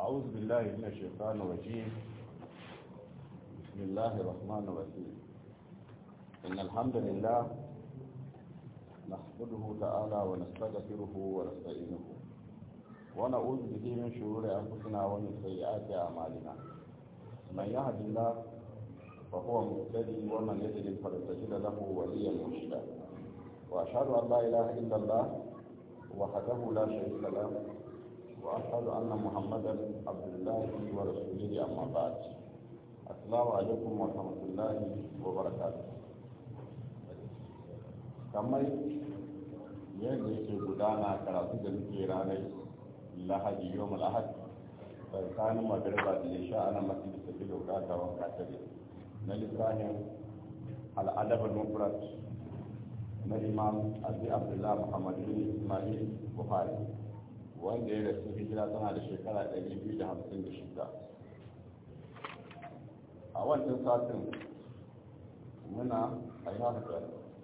أعوذ بالله من الشيطان الرجيم بسم الله الرحمن الرحيم إن الحمد لله نحمده تعالى ونستغفره ونستعينه ونعوذ به من شرور أنفسنا ومن سيئات أعمالنا من يهد الله فهو مهتدي ومن يضلل فلن تجد له وليا مرشدا وأشهد أن لا إله إلا الله وحده لا شريك له وأشهد أن محمدا عبد الله ورسوله أما بعد السلام عليكم ورحمة الله وبركاته kamar yadda yake gudana karatu da muke ranar lahadi yau malahad tsakanin magariba da ya sha ana masu da tafi da ta wanka ta na lissafin al'adabar mufrat na imam abi abdullah muhammad bin ismail buhari wanda ya rasu hijira tana da shekara 256 a wancan satin muna a yi haka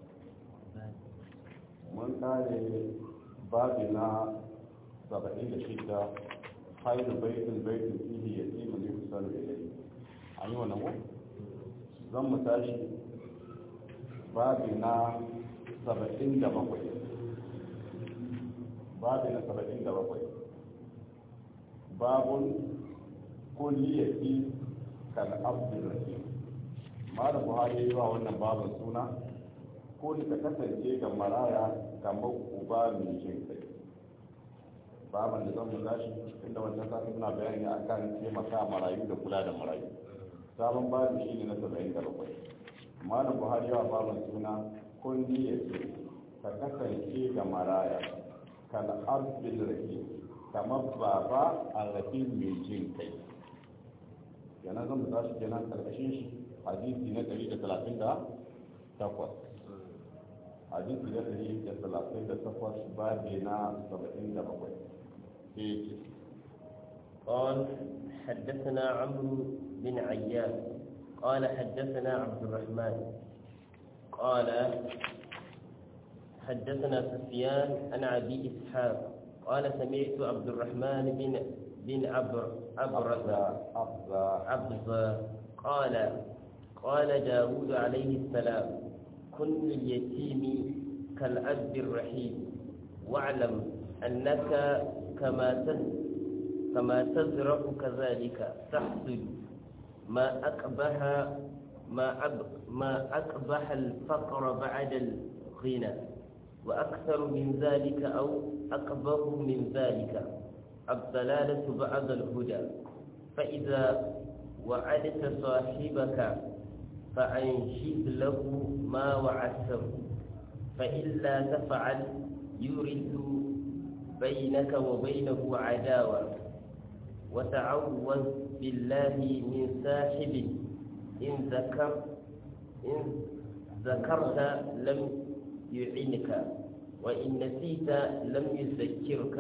mun kare babi na 76 haidu baitin baitin fihi ya tsimu ne kusa da ilai an yi wani zan mu tashi babi na 77 babi na 77 babun kulliyati kan abdul rahim malam buhari yi wa wannan babin suna ko ta kasance ga maraya kamar uba mai jin kai baban da zan mu tashi inda wancan sati muna bayani akan taimaka marayu da kula da marayu sabon babu shi ne na saba'in da bakwai malam buhari yawa baban suna kundi ya ce ka kasance ga maraya kan arzikin rake kamar baba a rafi mai jin kai yana zan mu tashi kenan karkashin shi hadisi na ɗari da talatin da takwas hadisi na ɗari da talatin da takwas babi na saba'in da bakwai قال حدثنا عمرو بن عياش قال حدثنا عبد الرحمن قال حدثنا سفيان عن ابي اسحاق قال سمعت عبد الرحمن بن بن عبر عبرة عبزة قال قال داود عليه السلام كن لليتيم كالأب الرحيم واعلم أنك كما كما تزرع كذلك تحصد ما أقبح ما أب ما أقبح الفقر بعد الغنى وأكثر من ذلك أو أقبح من ذلك الضلالة بعد الهدى فإذا وعدت صاحبك فأنشد له ما وعدته فإلا تفعل يورث بينك وبينه عداوة وتعوذ بالله من ساحب إن ذكر إن ذكرت لم يعنك وإن نسيت لم يذكرك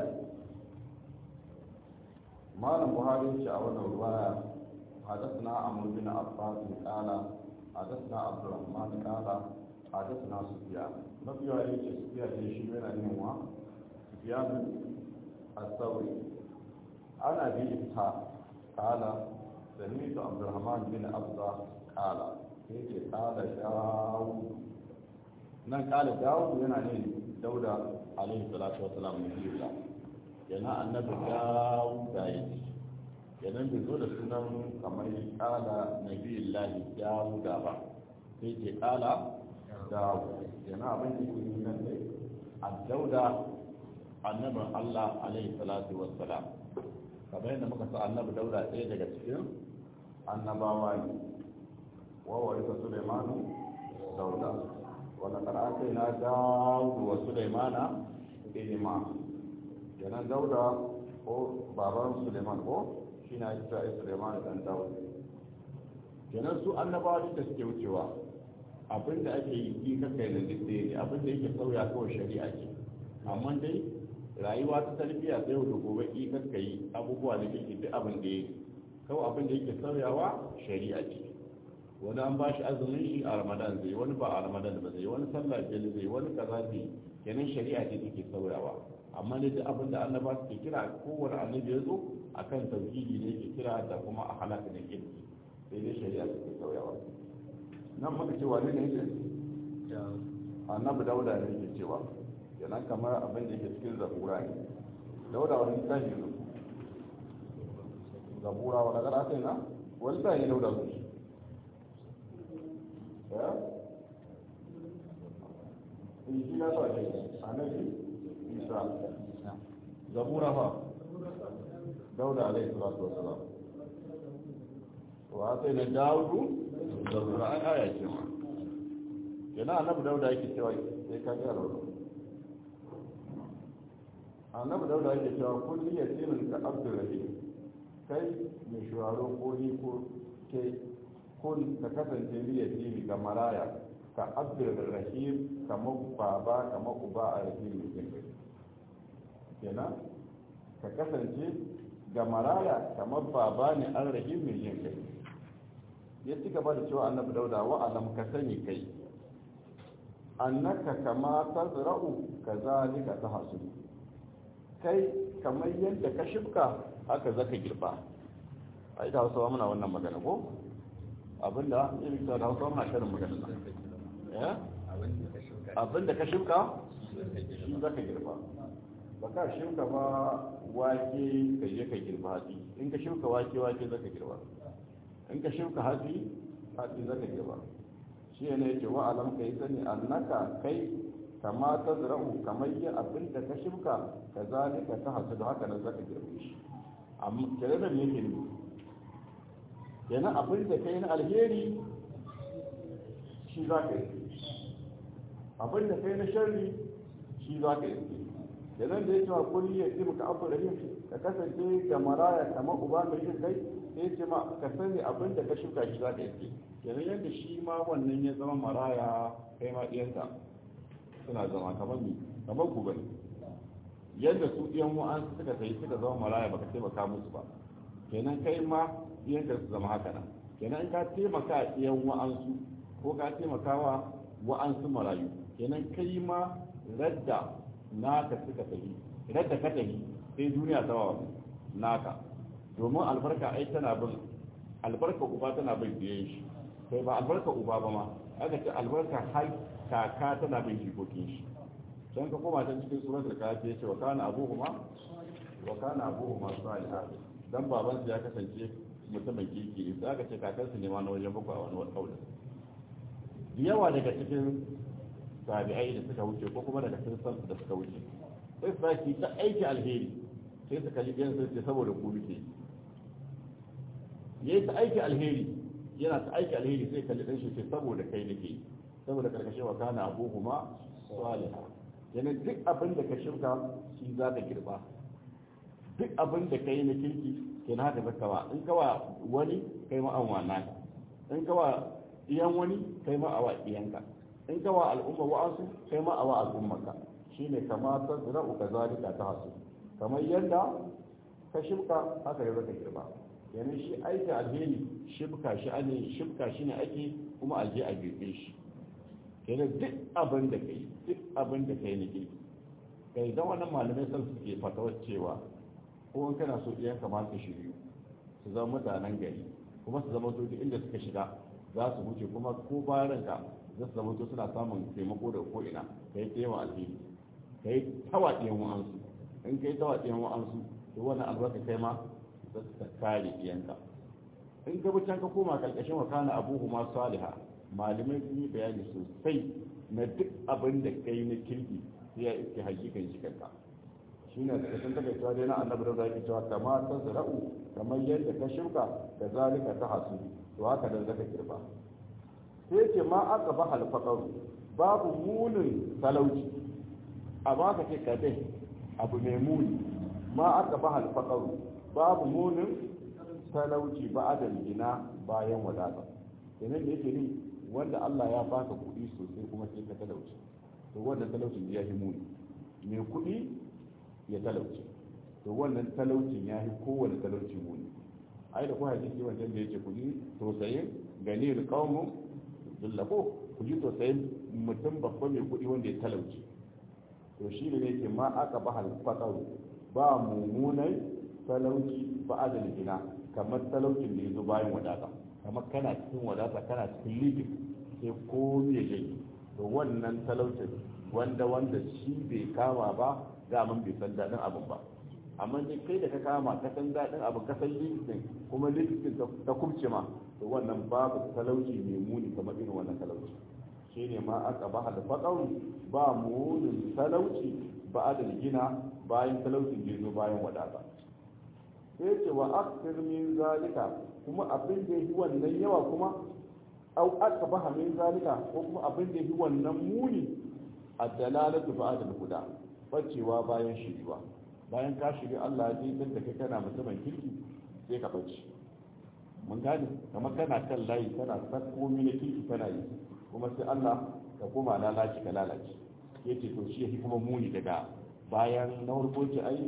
مال البخاري شعور الرواية حدثنا عمرو بن عباس قال حدثنا عبد الرحمن قال حدثنا سفيان نبي عليه سفيان يشير أنه سفيان الثوري عن ابي اسحاق قال سمعت عبد الرحمن بن عبده قال كيف قال داود nan kala dawud yana ne dauda alaihi salatu wasalam ne biyu yana annabi dawud da yi yana bai zo da sunan kamar kala nabiyullahi dawuda ba sai ke kala dawud yana abin da ke nan ne a dauda annabin Allah alaihi salatu wassalam kamar yadda muka sa annabi dauda ɗaya daga cikin annabawa ne wa warisa sulaimanu dauda wanda karatu na dawudu wa sulaimana ilima kenan dauda ko baban suleiman ko shi na isa suleiman dan dawudu kenan su annabawa da suke wucewa abinda ake yi yi kakai da duk ne abinda yake sauya kawai shari'a ce amma dai rayuwa ta tarbiyya sai da gobe ki kakka yi abubuwa da yake duk abin da yake kawai abin da yake sauyawa shari'a ce wani an ba shi azumin shi a ramadan zai wani ba a ramadan ba zai wani sallah biyar zai wani kaza zai kenan shari'a ce take sauyawa amma ne duk abin da annaba suke kira kowane annabi ya zo akan tauhidi ne yake kira da kuma a halaka da kirki sai dai shari'a suke sauyawa nan muka ce wani ne yake annabi dauda ne yake cewa kenan kamar abin da yake cikin zabura ne dauda wani tashi ne zabura wa daga sai na wani tashi ne dauda su ya in shi na sa ne annabi isa zabura fa dauda alaihi salatu wassalam wa sai na daudu zabura an aya ce ma yana annabi dauda yake cewa sai ka ga rawa annabi dauda yake cewa kulli yatimin ka abdul rahim kai mai shuraro ko ni ko ke kun ka kasance ni yatimi ga maraya ka abdul rahim kamar baba kamar uba a rahim mai kai kenan ka kasance ga maraya kamar baba ne an rahim mai yin kai ya ci gaba da cewa annabi dauda wa alam ka sani kai annaka kama tazra'u kazalika tahsul kai kamar yadda ka shibka haka zaka girba ai da Hausawa muna wannan magana ko abinda in da Hausawa muna karin magana eh abinda ka shibka shi zaka girba ba ka shibka ba wake ka je ka girba hatsi in ka shibka wake wake zaka girba in ka shibka hatsi hatsi zaka girba shi ne yake wa alam kai sani annaka kai kama ta zira'u kamar yi abin da ka shimka ka zalika ta hasu da haka nan zaka girbe shi amma kare da yake ne kenan abin da kai na alheri shi za ka yi abin da kai na sharri shi za ka yi kenan da ya cewa kulli ya ce maka abu rahim ka kasance ga maraya kamar uba mai yin kai sai ce ma ka sani abin da ka shuka shi za ka yi kenan yadda shi ma wannan ya zama maraya kai ma ɗiyanka suna zama kamar ni kamar ku bane yadda su ɗiyan wa'an suka sai suka zama maraya baka taimaka musu ba kenan kai ma ɗiyanka su zama haka nan kenan in ka taimaka ɗiyan wa'ansu ko ka taimaka wa wa'ansu marayu kenan kai ma radda naka suka tafi radda ka tafi sai duniya ta wa naka domin albarka ai tana bin albarka uba tana bin biyan shi sai ba albarka uba ba ma aka ce albarka har kaka tana bin jikokin shi don ka koma ta cikin surat da kafi ya ce wa kana abuhuma wa kana abuhuma salihah dan baban su ya kasance mutumin kirki ne sai aka ce kakan su ne ma na wajen bakwai a wani kaulin da yawa daga cikin tabi'ai da suka wuce ko kuma daga cikin san da suka wuce sai su saki ta aiki alheri sai su kalli biyan sai saboda ku muke yayi ta aiki alheri yana ta aiki alheri sai kalli dan shi ce saboda kai nake saboda karkashin wa kana abuhuma salihah yana duk abin da ka shirka shi za ka girba duk abin da kai na kirki ke na haka zaka ba in kawa wani kai ma an wana in kawa iyan wani kai ma awa iyanka in kawa al'umma wa'ansu kai ma awa al'ummarka shine kama ta zira'u ka zalika ta hasu kamar yadda ka shirka haka yau zaka girba yana shi aiki alheri shibka shi ane shibka shi ne ake kuma aje a girbe shi kenan duk abin da kai duk abin da kai ne kai dan wannan malamai sun suke fatawar cewa ko in kana so iyan kamar su shiryu su zama mutanen gari kuma su zama duk inda suka shiga za su wuce kuma ko bayan ranka za su zama to suna samun taimako da ko ina kai taimaka alheri kai tawa ɗiyan wa'ansu in kai tawa ɗiyan wa'ansu to wannan albarka kai ma za su kare ɗiyanka in ka can ka koma karkashin wa kana abuhu ma saliha malamai sun yi bayani sosai na duk abin da kai na kirki sai ya iske hakikan shi kanka shi ne da kasan take cewa dai na annabi da zaki cewa kama ta zara'u kamar yadda ka shuka da zalika ta hasu to haka dan zaka kirba sai ce ma aka ba halfaqaru babu munin talauci a baka ce ka dai abu mai muni ma aka ba halfaqaru babu munin talauci ba adam gina bayan wadata kenan da yake ni wanda Allah ya baka kuɗi sosai kuma sai ka talauci to wannan talaucin ya yi muni mai kuɗi ya talauci to wannan talaucin ya yi kowane talauci muni ai da kuma hadisi wancan da yake kuɗi tausayin gani da qaumun dullako ku ji tausayin mutum babba mai kuɗi wanda ya talauci to to shi ne yake ma aka ba halfatsar ba mummunai talauci ba adal gina kamar talaucin da ya zo bayan wadata kamar kana cikin wadata kana cikin likin sai ko me yake to wannan talaucin wanda wanda shi bai kama ba daman bai san daɗin abin ba amma dai kai da ka kama ka san daɗin abin ka san likitin kuma likitin ta kubce ma to wannan babu talauci mai muni kamar irin wannan talauci shine ma aka ba da faɗauri ba munin talauci ba da gina bayan talaucin da zo bayan wadata sai ce wa aksir min zalika kuma abin da yi wannan yawa kuma au aka ba min zalika ko kuma abin da yi wannan muni a dalalatu ba da guda bacewa bayan shiriwa bayan ka shiri Allah ya jintar da kai kana mutumin kirki sai ka bace mun gane kamar kana kan layi kana sakko mini kirki kana yi kuma sai Allah ka koma lalaci ka lalace yace to shi yake kuma muni daga bayan na farko ce ai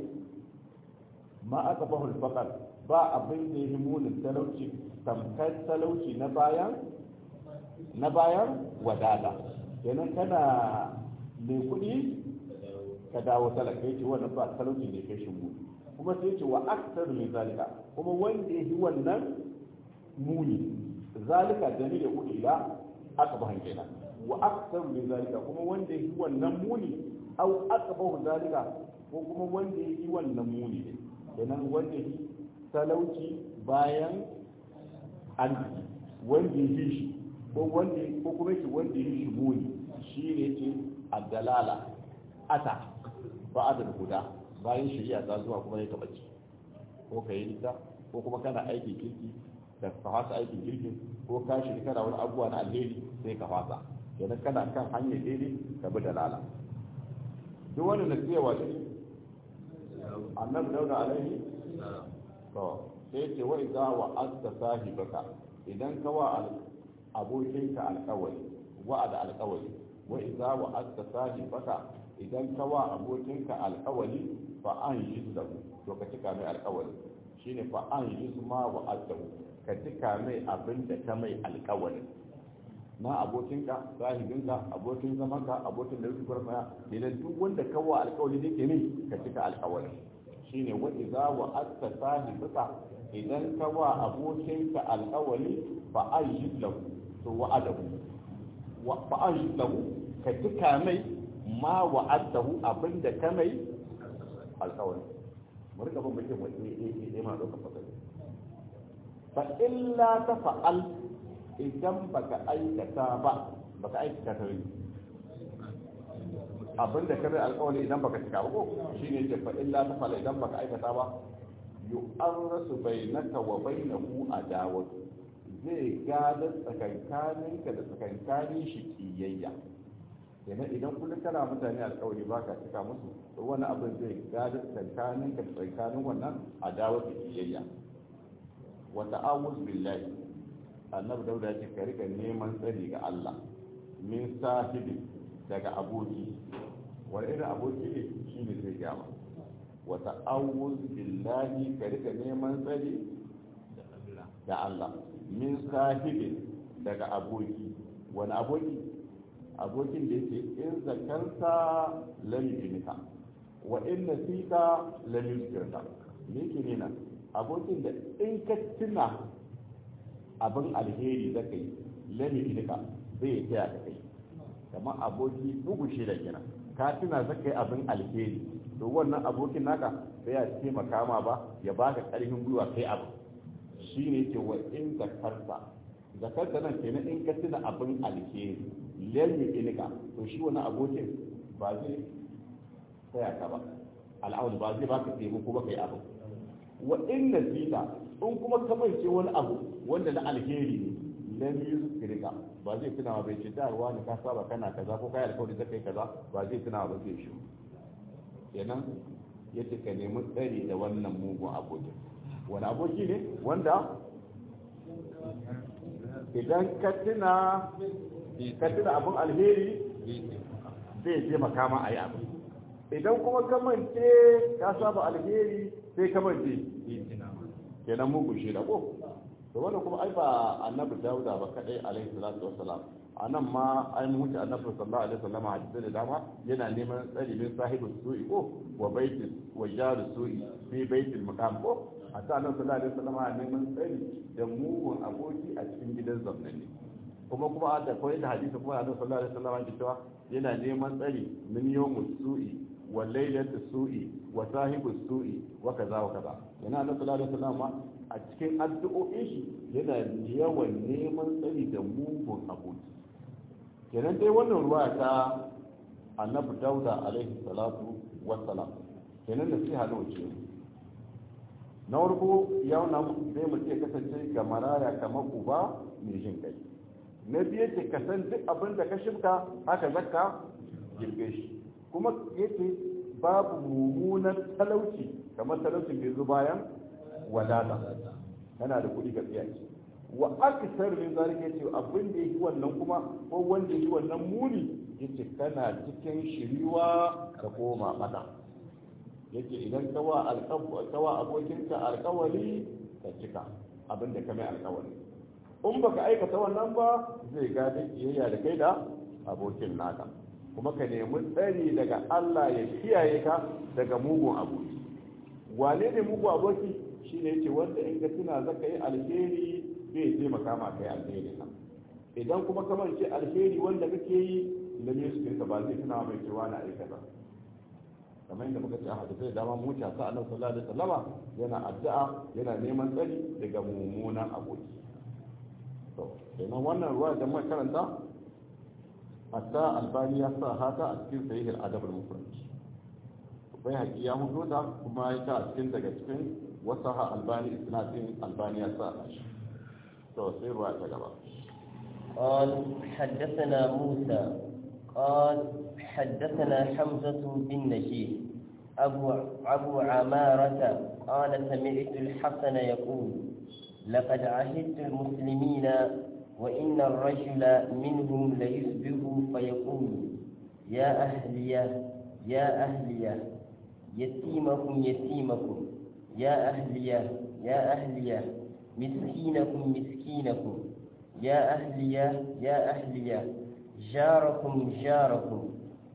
ma aka bahul faqar ba abin da yake munin talauci tamkar talauci na bayan na bayan wadada kenan kana mai kuɗi ka dawo talaka yace wannan ba talauci ne kai shi muni kuma sai yace wa aktar min zalika kuma wanda yake wannan muni zalika dalil ya ila aka bahan kenan wa aktar min zalika kuma wanda yake wannan muni au aka bahu zalika ko kuma wanda yake wannan muni ne kenan wanda yake talauci bayan arziki wanda yake shi ko wanda ko kuma yake wanda yake shi muni shi ne yake addalala ata ba adal guda bayan shari'a ta zuwa kuma ya taɓa ko ka yi nisa ko kuma kana aiki kirki da ka fasa aikin kirkin ko ka shiri kana wani abubuwa na alheri sai ka fasa kenan kana kan hanyar daidai ka bi dalala duk wani na tsayawa ne annabi dauda alaihi to sai ce wa idza wa anta sahibaka idan ka wa abokinka alƙawari wa'ada alƙawari wa idza wa anta sahibaka idan ka wa abokinka alƙawari fa an yi lahu to ka cika mai alƙawari shine fa an yi ma wa adahu ka cika mai abin da ka mai alƙawari na abokinka sahibinka abokin zamanka abokin da rufe maya idan duk wanda ka wa alƙawari da ke ne ka cika alƙawari shine wa idza wa anta sahibaka idan ka wa abokinka alƙawari fa an yi lahu to wa'adahu wa fa an yi lahu ka cika mai ma wa'adahu abinda ka mai alƙawari mu rika ban bakin wani eh eh ma doka fasali fa illa ta fa'al idan baka aikata ba baka aikata ta yi abinda ka mai alƙawari idan baka cika ba ko shine ce fa illa ta fa'al idan baka aikata ba yu'arrasu bainaka wa bainahu adawatu zai gada tsakankaninka da tsakankanin shi kiyayya kenan idan kullum kana mutane alkawari ba ka cika musu to wani abin zai gada tsakankaninka da tsakankanin wannan adawa da kiyayya wa ta'awuz billahi annabi dauda ya ce ka rika neman tsari ga Allah min sahibi daga aboki wani irin aboki ne shine zai gama wa ta'awuz billahi ka rika neman tsari da Allah min sahibin daga aboki wani aboki abokin da yake in zakarta lam yunika wa in nasita lam yuzkirka me yake nuna abokin da in ka tuna abin alheri da kai lam yunika zai taya ka kai kamar aboki bugu shi da kira ka tuna zaka yi abin alheri to wannan abokin naka sai ya taimaka ma ba ya baka karfin gwiwa kai abu shi ne ce wa in zakarta zakarta nan kenan in ka tuna abin alheri lalmi inika to shi wani abokin ba zai tsaya ka ba al'audu ba zai baka taimako ba kai abu wa in nasita in kuma ka mance wani abu wanda na alheri ne lam yuzkirka ba zai tuna ba bai ce da ruwa ne ka saba kana kaza ko kai alkawari zai kai kaza ba zai tuna ba zai shi kenan yace ka nemi tsari da wannan mugun abokin wani aboki ne wanda idan ka tuna ka tuna abin alheri zai je makama a yi abu idan kuma ka mance ka saba alheri sai ka mance kenan mugun shi da ko to wannan kuma ai ba annabi dauda ba kadai alaihi salatu wassalam a nan ma ai mun wuce annabi sallallahu alaihi wasallam hadisi da dama yana neman tsari min sahibu su'i ko wa baitul wa jaru su'i fi baitul maqam ko a ta annabi sallallahu alaihi wasallam yana neman tsari da mugun aboki a cikin gidan zamnani kuma kuma da koyi da hadisi kuma annabi sallallahu alaihi wasallam ya cewa yana neman tsari min yawmus su'i wa lailatu su'i wa sahibu su'i wa kaza wa kaza yana annabi sallallahu alaihi wasallam a cikin addu'o'in shi yana yawan neman tsari da mugun aboki kenan dai wannan ruwa ta annabi dauda alaihi salatu wassalam kenan da sai hado ce na farko yau na zai mu ce kasance ga maraya kamar uba mai jin kai na biyu ce ka san duk abin da ka shimka haka zakka girbe shi kuma yace babu mummunan talauci kamar talaucin da zo bayan wadata kana da kuɗi ga tsiyaci wa akthar min zalika yace abin da yake wannan kuma ko wanda yake wannan muni yace kana cikin shiriwa ka koma mata yace idan kawa alqabu kawa abokinka alqawari ka cika abin da kame alqawari in baka aikata wannan ba zai gada kiyayya da kai da abokin naka kuma ka nemi tsari daga Allah ya kiyaye ka daga mugun aboki wane ne mugun aboki shine yace wanda in ka tuna zaka yi alheri zai taimaka ma kai alheri nan idan kuma kamar ce alheri wanda kake yi da ne su kirka ba zai tuna mai cewa na aikata kamar yadda muka ce a hadisai dama mu ta sa annabi sallallahu alaihi wasallama yana addu'a yana neman tsari daga mummunan aboki to kenan wannan ruwa da muka karanta hatta albani ya sa haka a cikin sahih al-adab al-mufrad bai haƙi ya hudo ta kuma ya ta a cikin daga cikin wasaha albani isnadin albani ya sa shi قال حدثنا موسى قال حدثنا حمزة بن نشير أبو, أبو عمارة قال سمعت الحسن يقول لقد عهدت المسلمين وإن الرجل منهم ليصبح فيقول يا أهلية يا أهلية يتيمكم يتيمكم يا أهلية يا أهلية مسكينكم مسكينكم يا أهلية يا أهلية جاركم جاركم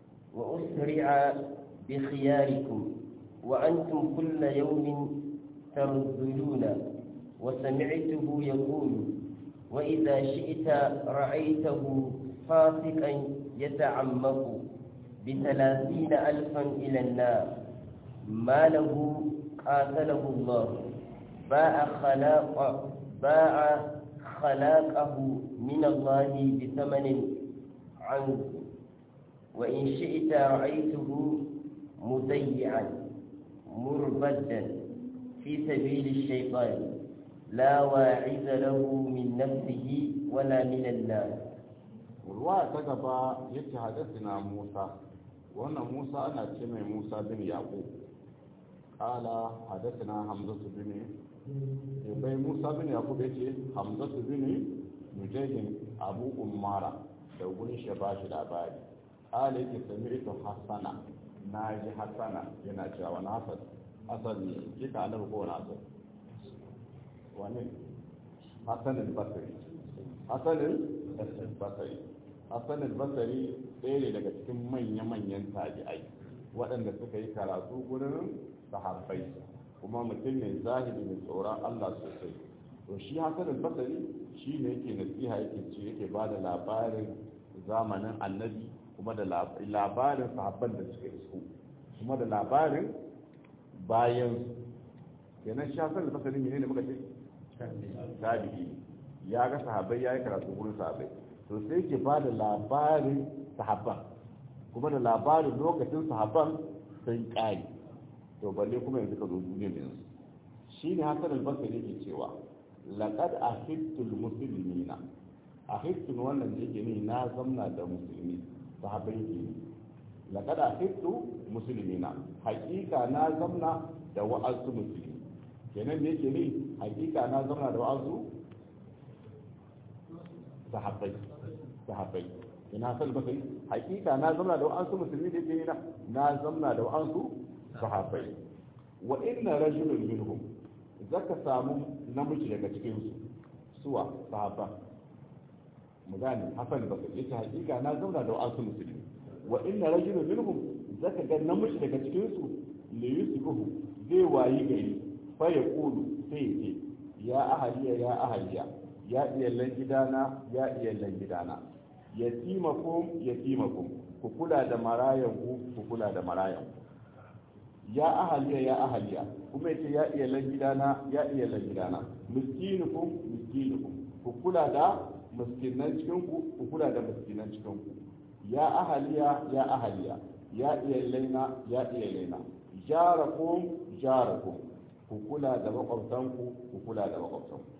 وأسرع بخياركم وأنتم كل يوم ترذلون وسمعته يقول وإذا شئت رأيته فاسقا يتعمق بثلاثين ألفا إلى النار ما له قاتله الله باع خلاق باع خلاقه من الله بثمن عنه وإن شئت رأيته مضيعا مربدا في سبيل الشيطان لا واعز له من نفسه ولا من الناس ruwa ta gaba yace hadasina Musa wannan Musa ana ce mai Musa bin Yaqub qala hadasina Hamza bin bai Musa bin Yaqub yace Hamza bin Mujahid Abu Ummara da gurin shi ba shi labari qala yake sami'tu Hasana na ji Hasana yana cewa wani Hasan Hasan ne kika annabi ko wani Hasan wani Hasan al-Basri Hasan al-Basri Hassan al-Basri ɗaya ne daga cikin manya-manyan tabi'ai waɗanda suka yi karatu gurin sahabbai kuma mutum ne zahiri mai tsoron Allah sosai to shi Hassan al-Basri shi ne yake nasiha yake ce yake ba da labarin zamanin annabi kuma da labarin sahabban da suka isko kuma da labarin bayan kenan shi Hassan al-Basri ne muka ce tabi'i ya ga sahabbai ya yi karatu gurin sahabbai to sai ke ba da labarin sahabban kuma da labarin lokacin sahabban sun ƙari to balle kuma yanzu ka zo duniyar yanzu shi ne hasan albasari yake cewa laqad ahittul muslimina ahittul wannan da yake ni na zamna da musulmi sahabbai ke ni laqad ahittu muslimina haƙiƙa na zamna da wa'azu musulmi kenan da yake ni haƙiƙa na zamna da wa'azu sahabbai sahabbai ina sal basari hakika na zamna da wa'ansu musulmi da yake na na zamna da wa'ansu sahabbai wa inna rajulun minhum zaka samu namiji daga cikin su suwa sahaba mu gane hasan ba yace hakika na zauna da wasu musulmi wa inna rajulun minhum zaka ga namiji daga cikin su li yusibuhu zai wayi gari fa ya kulu sai ya ce ya ahaliya ya ahaliya ya iyallan gidana ya iyallan gidana yatimakum yatimakum ku kula da marayan ku ku kula da marayan ku ya ahaliya ya ahaliya kuma yace ya iyallan gidana ya iyallan gidana miskinukum miskinukum ku kula da miskinan cikin ku ku kula da miskinan cikin ku ya ahaliya ya ahaliya ya iyalaina ya iyalaina jarakum jarakum ku kula da makwabtanku ku kula da makwabtanku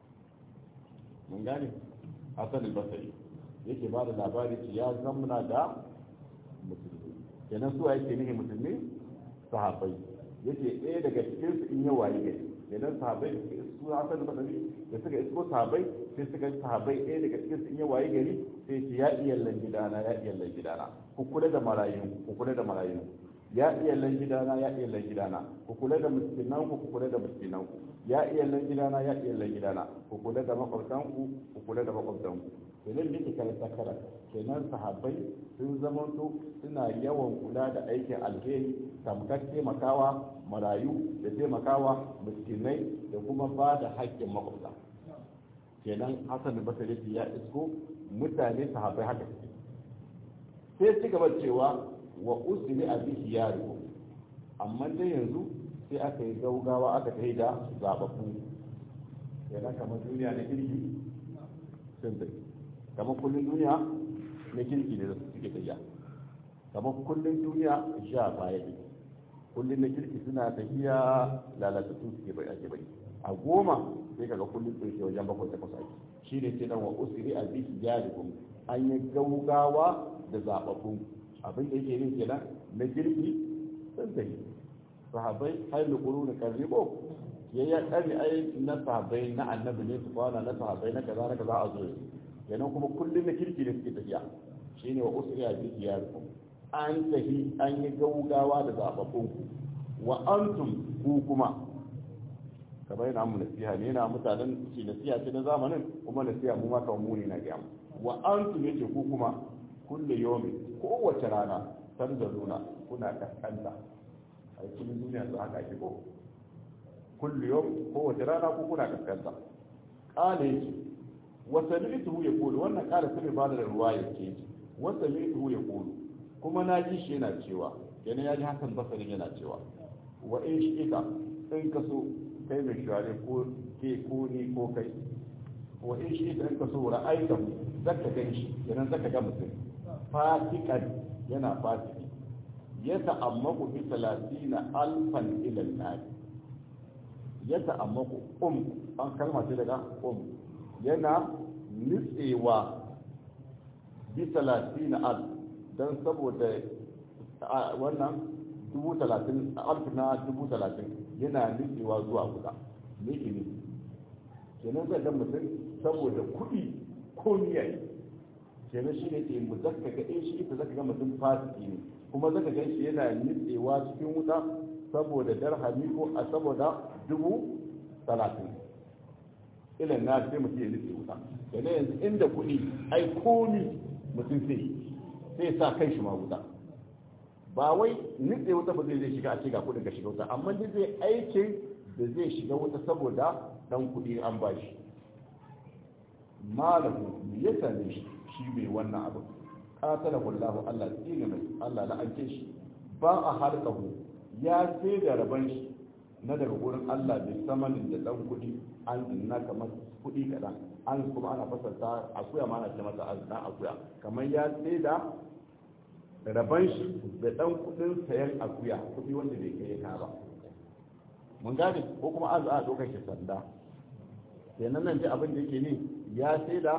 mun gane hasan al-basri yake ba da labari ya zamna da musulmi kenan su yake nihi musulmi sahabbai yake ɗaya daga cikin su in yawa yi gari kenan sahabbai da suka isko hasan al-basri da suka isko sahabbai sai suka sahabbai ɗaya daga cikin su in yawa yi gari sai ce ya iyallan gidana ya iyallan gidana ku kula da marayun ku kula da marayun ya iyallan gidana ya iyallan gidana ku kula da miskinan ku ku kula da miskinan ku ya iyallan gidana ya iyallan gidana ku kula da makwabtan ku ku kula da makwabtan ku kenan ne kika sakara kenan sahabbai sun zamanto suna yawan kula da aikin alheri tamkar taimakawa marayu da taimakawa miskinai da kuma ba da haƙƙin makwabta kenan hasan basari ya isko mutane sahabbai haka suke sai ci gaba cewa wa usri a bihi yaro amma dai yanzu sai aka yi gaugawa aka kai da zababbu yana kamar duniya na kirki sun tafi kamar kullum duniya na kirki ne da suke tafiya kamar kullum duniya sha baya ne kullum na kirki suna tafiya lalatattu suke bai ake bai a goma sai kaga kullum tsoke wajen bakwai takwas ake shi ne sai dan wa usri a bihi yaro an yi gaugawa da zababbu abin da yake yin kenan na girki sun tafi sahabai hailu qurun karribo ya ya kari ai na sahabai na annabi ne su kwana na sahabai na kaza na kaza a zo kenan kuma kullum na kirki ne suke tafiya shine wa usriya bi iyarikum an tafi an yi gaugawa da zababbun ku wa antum ku kuma kamar yana mu nasiha ne yana mutanen shi nasiha ce na zamanin kuma nasiha mu ma kawai mu ne na gaya wa antum yace ku kuma kulle yomi kowace rana tanzaluna kuna kaskanta a cikin duniya su haka ake ko kulle yomi kowace rana ku kuna kaskanta kale yake wasa mi'tuhu ya kulu wannan kala sai ba da ruwa ya ce wasa mi'tuhu ya kulu kuma na ji shi yana cewa yana ya ji hakan basarin yana cewa wa in shi ika in ka so kai mai shawari ko ke ko ni ko kai wa in shi ika in ka so ra'aitahu zaka gan shi yana zaka ga mutum fasikan yana fasiki ya ta'ammaku bi talatina alfan ila al ya ta'ammaku um an kalma ce daga um yana nutsewa bi talatina al dan saboda wannan dubu talatin alf na dubu talatin yana nutsewa zuwa guda me ke ne kenan zai ga mutum saboda kuɗi ko niyayi kenan shi ne ke mu zaka ga in shi ita zaka ga mutum fasiki ne kuma zaka ga shi yana nitsewa cikin wuta saboda darhami ko a saboda dubu talatin ilan na sai mutum ya nitse wuta kenan yanzu inda kuɗi ai komi mutum sai sai sa kai shi ma wuta ba wai nitse wuta ba zai shiga a ce ga kuɗin ka shiga wuta amma dai zai aikin da zai shiga wuta saboda dan kuɗi an bashi malahu ya same shi shi mai wannan abu katala wallahu Allah tsine mai Allah la'ance shi ba a harkahu ya sai da raban shi na daga wurin Allah bai samanin da dan kuɗi an inna kamar kuɗi kaɗan an kuma ana fasarta akuya ma ana ce masa azna akuya kamar ya sai da raban shi da dan kuɗin sayan akuya kuɗi wanda bai kai ka ba mun gane ko kuma an a ɗaukar shi sanda kenan nan ji abin da yake ne ya sai da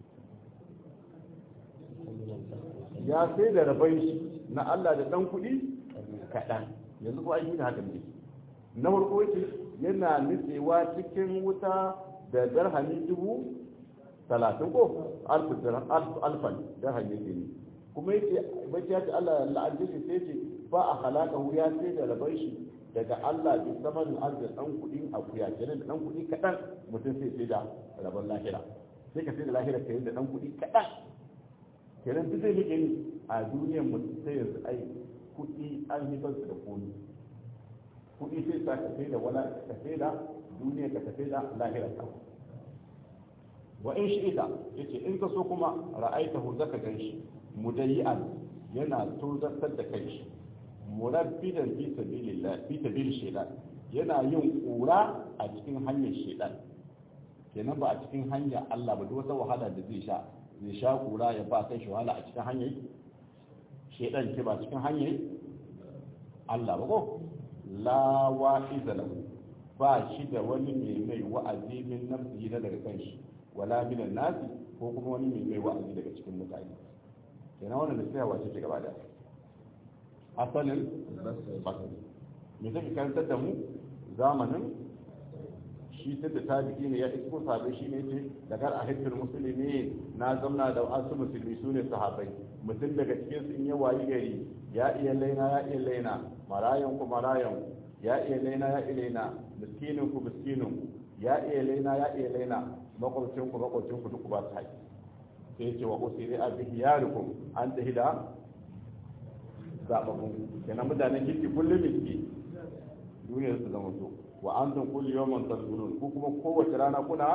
ya sai da rabai shi na Allah da ɗan kuɗi kaɗan yanzu ko aiki da haka ne na farko yake yana nutsewa cikin wuta da darhami dubu talatin ko alfan darhami yake ne kuma yake bacci ya ce Allah la'adda shi sai ce ba a halaka ya sai da rabai shi daga Allah bi samanin arziki ɗan kuɗin akuya kenan da ɗan kuɗi kaɗan mutum sai sai da rabon lahira sai ka sai da lahira ka yi da dan kuɗi kaɗan kenan duk zai rike ni a duniyar mu sai yanzu ai kuɗi an yi su da komi kuɗi sai sa ka sai da wala ka sai da duniya ka sai da lahira ka wa in shi ita yace in ka so kuma ra'aitahu zaka ganshi mudayyan yana tozartar da kai murabbidan fi sabilillah fi sabilil shaytan yana yin kura a cikin hanyar shaytan kenan ba a cikin hanyar Allah ba duk wata wahala da zai sha zai sha kura ya ba kai shi wahala a cikin hanyar shaytan ke ba cikin hanyar Allah ba ko la wa'iza lahu ba shi da wani mai mai wa'azi min nafsihi na daga kanshi wala min nasi ko kuma wani mai mai wa'azi daga cikin mutane kenan wannan nasiha wace ce gaba da asalin basari me take karantar da mu zamanin shi tun da tabi'i ne ya isko sabai shi ne ce daga a hajjar musulmi na zamna da wasu musulmi su ne sahabai mutum daga cikin su in ya wayi gari ya iya laina ya iya laina marayan ku marayan ya iya laina ya iya laina miskinin ku miskinin ku ya iya laina ya iya laina makwabcin ku makwabcin ku duk ba su haƙi sai ce wa usiri a bihi yarukum an tahi da zababbun kenan mutanen kirki kullum miski duniyar su zama so wa an tun kulli yawman tasbirun ku kuma kowace rana kuna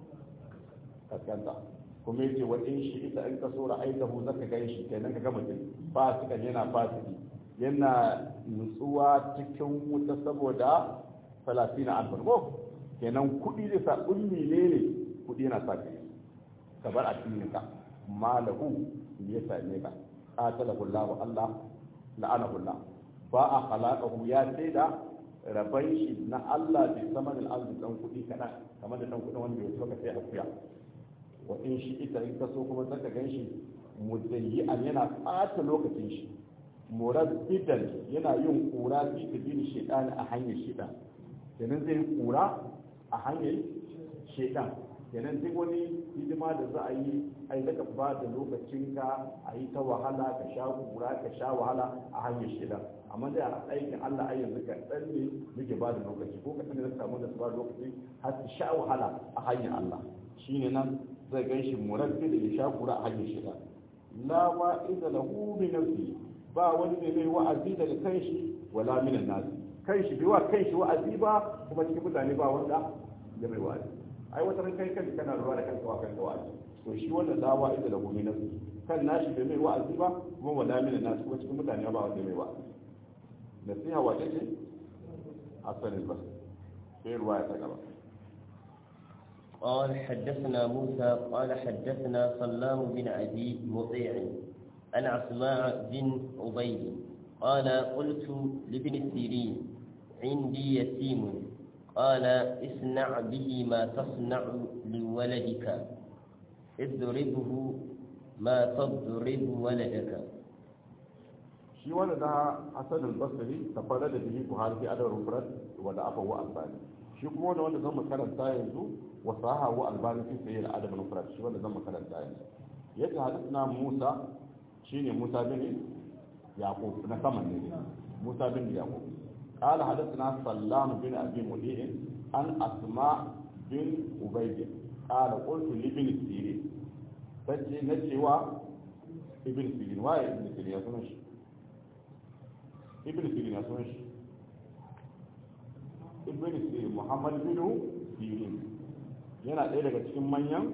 kaskanta kuma yace wa in shi ita in ka so ra'aitahu zaka gan shi kenan ka ga mutum fasikan yana fasiki yana nutsuwa cikin wuta saboda talatina alfar ko kenan kuɗi zai sa ummi ne ne kuɗi yana sa kai ka bar addinin ka malahu ya same ka qatalahu Allah Allah la'anahu Allah ba a khalaqahu ya sai da rabai shi na Allah bi saman al-ardi dan kuɗi kaɗan kamar da dan kuɗin wanda ya so ka sai akuya wa in shi ita in ka so kuma zaka gan shi mudayyi'an yana ɓata lokacin shi murabbidan yana yin kura fi tabil shaytan a hanyar shaytan kenan zai yi kura a hanyar shaytan kenan duk wani hidima da za a yi ai daga ba da lokacin ka a yi ta wahala ka sha kura ka sha wahala a hanyar shaytan amma da aikin Allah ai yanzu ka dan ne muke ba da lokaci ko ka sanar da samu da su ba da lokaci har su sha wahala a hanyar Allah shine nan zai gan shi murabbi da ya sha kura a hanyar shaytan la wa'iza lahu bi nafsihi ba wani mai mai wa'azi daga kan shi wala minan nasi kan shi bai wa kan shi wa'azi ba kuma cikin mutane ba wanda ya mai wa'azi ai wata ran kai kan kana ruwa da kanka wa kanka wa'azi to shi wannan la wa'iza lahu min nafsi kan nashi bai mai wa'azi ba kuma wala minan nasi kuma cikin mutane ba wanda mai wa'azi nasiha wace ce asalin bas sai ruwa ya ta gaba قال حدثنا موسى قال حدثنا سلام بن أبي مطيع عن أسماء بن عبيد قال قلت لابن سيرين عندي يتيم قال اصنع به ما تصنع لولدك اضربه ما تضرب ولدك shi wanda da hasan al-basri tafara da bihi buhari fi adar rufrat wanda aka wa albani shi kuma wanda wanda zan makaranta yanzu wa saha wa albani fi sayyid adab rufrat shi wanda zan makaranta yanzu yadda hadisna musa shine Musa bin Yaqub na saman ne Musa bin Yaqub قال حدثنا سلام بن ابي مديع عن اسماء بن عبيد قال قلت لابن سيرين فجي نجوا ابن سيرين واي ابن سيرين يا سنش ابن سيرين يا سنش ابن سيرين محمد بن سيرين yana ɗaya daga cikin manyan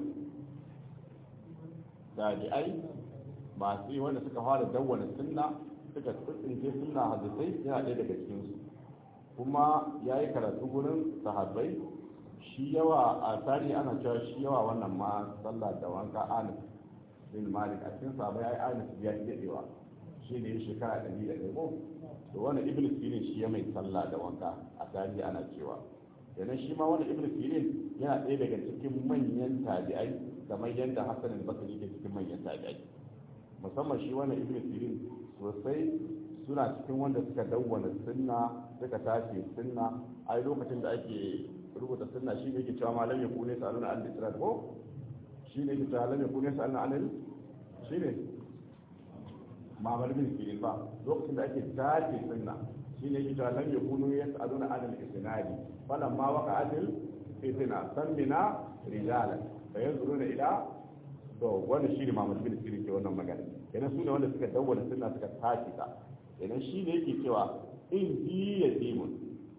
daji'ai masu yi wanda suka fara dawwana sunna suka tsince sunna hadisai yana ɗaya daga cikinsu kuma ya yi karatu gurin sahabbai shi yawa a tarihi ana cewa shi yawa wannan ma sallah da wanka anis bin malik a cikin sahabbai ya yi anis ya yi daɗewa shi ne ya shekara ɗari da ɗaya ko to wani ibn sirin shi ya mai sallah da wanka a tarihi ana cewa kenan shi ma wani ibn sirin yana ɗaya daga cikin manyan tabi'ai kamar yadda hassan al-basri ke cikin manyan tabi'ai musamman shi wani ibn sirin sosai suna cikin wanda suka dawwana sunna suka tashi sunna ai lokacin da ake rubuta sunna shi ne ke cewa malam ya kune saluna an litrat ko shi ne ke cewa malam ya kune saluna an shi ne mamar bin sirin ba lokacin da ake tashi sunna shi ne ke cewa lam ya kunu ya saluna an al-isnadi falan ma waka adil fitina sammina rijalan fa yanzuruna ila to wannan shi ne Muhammad bin Sirin ke wannan magana kenan su ne wanda suka dawwala sunna suka tashi ta kenan shi ne yake cewa in ji ya dimun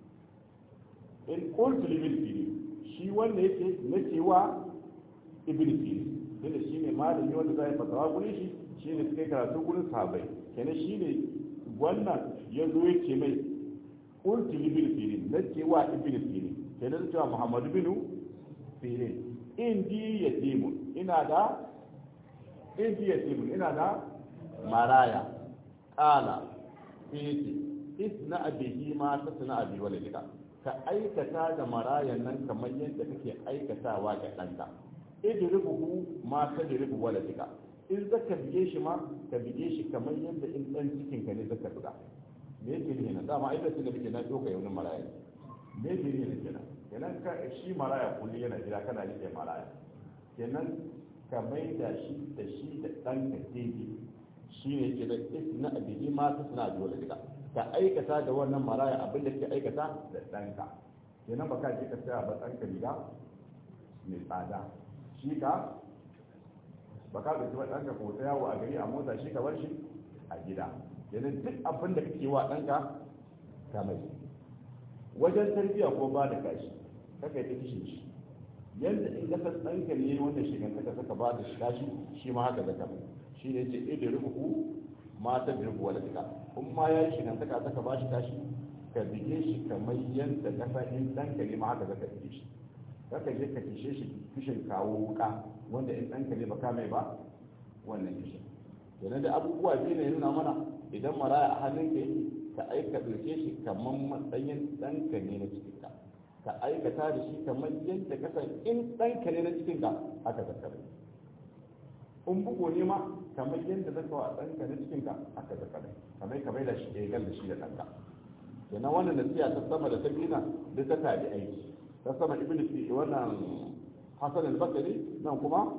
in qultu li bil sirin shi wanda yake na cewa ibn sirin tunda shi ne malami wanda zai fatawa gurin shi shi ne suka karatu gurin sahabbai kenan shi ne wannan ya zo ya ce mai qultu li bil sirin na cewa ibn sirin kenan cewa Muhammad bin sirin in ji ya dimun ina da in ji ya dimun ina da maraya ƙala fiti isna abihi ma ta suna abi walidika ka aikata da marayan nan kamar yadda kake aikatawa ga ɗanka idribuhu ma ta diribu waladika in zaka bige shi ma ka bige shi kamar yadda in ɗan cikin ka ne zaka buga me yake ne na dama ai da da muke na doka yau maraya me yake ne kenan kenan ka shi maraya kulli yana jira kana rike maraya kenan ka mai da shi da shi da ɗanka daidai shi ne yake da isna abihi ma ta suna biyu da ka aikata da wannan maraya abin da ke aikata da ɗanka kenan ba ka je ka saya ba ɗanka riga mai tsada shi ka ba ka ɗauki ba ɗanka ko ta yawo a gari a mota shi ka bar shi a gida kenan duk abin da kake wa ɗanka ka mai wajen tarbiyya ko ba da kashi kaka yi ta kishin shi yadda in kasar ɗanka ne wanda shigantaka saka ba da kashi shi ma haka zaka mai shi ne ce ɗaya da rubuku mata da rubuwa da duka in ma ya yi shigantaka saka ba shi kashi ka bige shi kamar yadda kasa in ɗanka ne ma haka zaka bige shi kaka je ka kishe shi kishin kawo wuka wanda in ɗanka ne ba ka mai ba wannan kishin yana da abubuwa biyu ne nuna mana idan maraya a hannun ka yake ka aika ɗauke shi kamar matsayin ɗanka ne na cikin ka ka aikata da shi kamar yadda ka san in ɗanka ne na cikin ka aka zakare in bugo ne ma kamar yadda zaka wa ɗanka na cikin ka aka zakare kamar ka bai da shi ɗaya da shi da ɗanka kenan wannan nasiya ta sama da ta bina da ta tabi aiki ta sama ibn fi wannan hasan al-basri nan kuma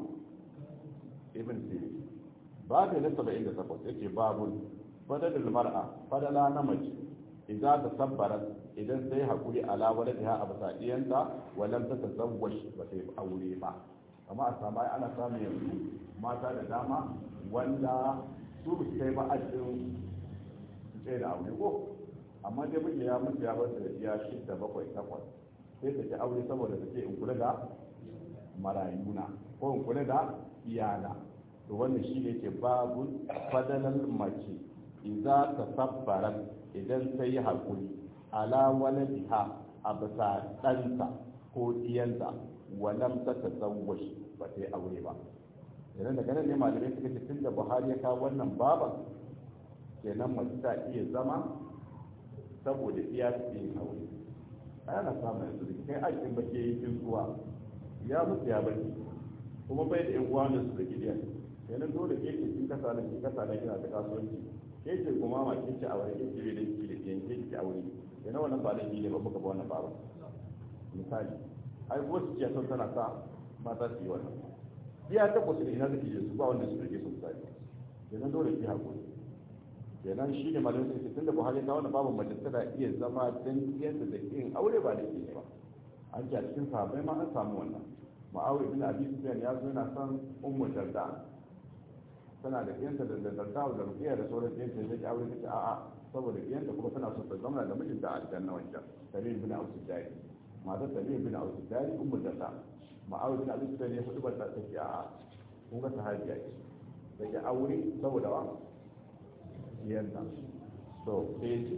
ibn fi babu na 78 yake babun fadalul mar'a fadala na mace idza tasabbarat idan sai hakuri ala waladiha a basadiyanta walam ta tazawwaj ba sai aure ba amma a samu ana samu yanzu mata da dama wanda su su kai ba ajin sai da aure ko amma dai miji ya mutu ya bar da ya shidda bakwai takwas sai ta ci aure saboda ta ce in kula da marayuna ko in kula da iyana to wannan shi ne ke babu fadalar mace idza tasabbarat idan ta yi haƙuri ala waladiha a bisa ɗanta ko ɗiyanta walam ta tazawwaj ba ta yi aure ba idan daga nan ne malamai suka ce tun da buhari ya kawo wannan baban kenan mace ta iya zama saboda iya ta yin aure ana samun yanzu da kai aikin ba ke yi zuwa ya mutu ya bari kuma bai da yan uwa da su da gidiyan kenan dole ke ce kin kasa da kin kasa da kina ta kasuwanci ke ce kuma ma ke ce aure ke ce da ki da ke ke ce aure kenan wannan ba da ne ba baka ba wannan ba misali ai ko su ce son tana sa mata su yi wannan iya ta kusa da ina da ke su ba wanda su rike su misali kenan dole ki hakuri kenan shi ne malamin sai tun da buhari ta wannan babu mace tana iya zama dan yadda da yin aure ba da ke ba an ce a cikin sahabbai ma an samu wannan ma'awi ibn abi sufyan ya zo yana son ummu darda tana da kiyanta da darda da rufiya da sauran kiyanta da ke aure take a'a saboda kiyanta kuma tana so ta zama da mijinta a aljanna wancan salim ibn aus dari matar salim ibn aus dari ummu darda ma'awi ibn abi sufyan ya hudu ta take a'a kun ga sahabiya ce take aure saboda wa kiyanta to sai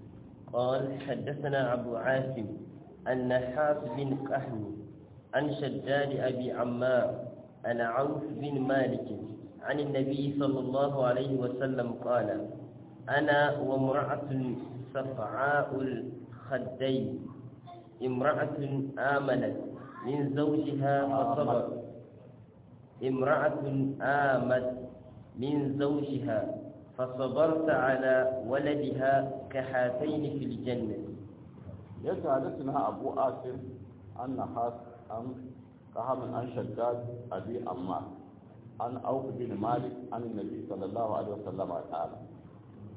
قال حدثنا أبو عاصم النحاس بن قحم عن شداد أبي عمار عن عوف بن مالك عن النبي صلى الله عليه وسلم قال أنا وامرأة صفعاء الخدين امرأة آمنت من زوجها فصبر امرأة آمت من زوجها فصبرت على ولدها كحاتين في الجنة يتحدثنا أبو آسف عن نحاس عن قهم عن شداد أبي أمار عن أوف بن مالك عن النبي صلى الله عليه وسلم قال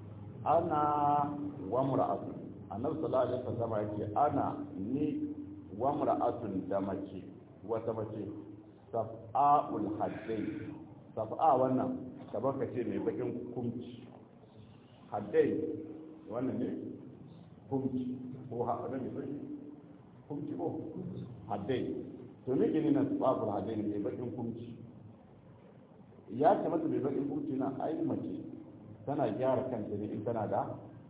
أنا وامرأة النبي صلى الله عليه وسلم يقول أنا ني wa mar'atun da mace wata mace saf'a'ul haddai saf'a wannan kamar ka ce mai bakin kumci haddai wannan ne kumci ko haɗa ne bai kumci ko haddai to me ke nuna saf'a'ul haddai ne mai bakin kumci ya ce mata mai bakin kumci na ai mace tana gyara kanta ne in tana da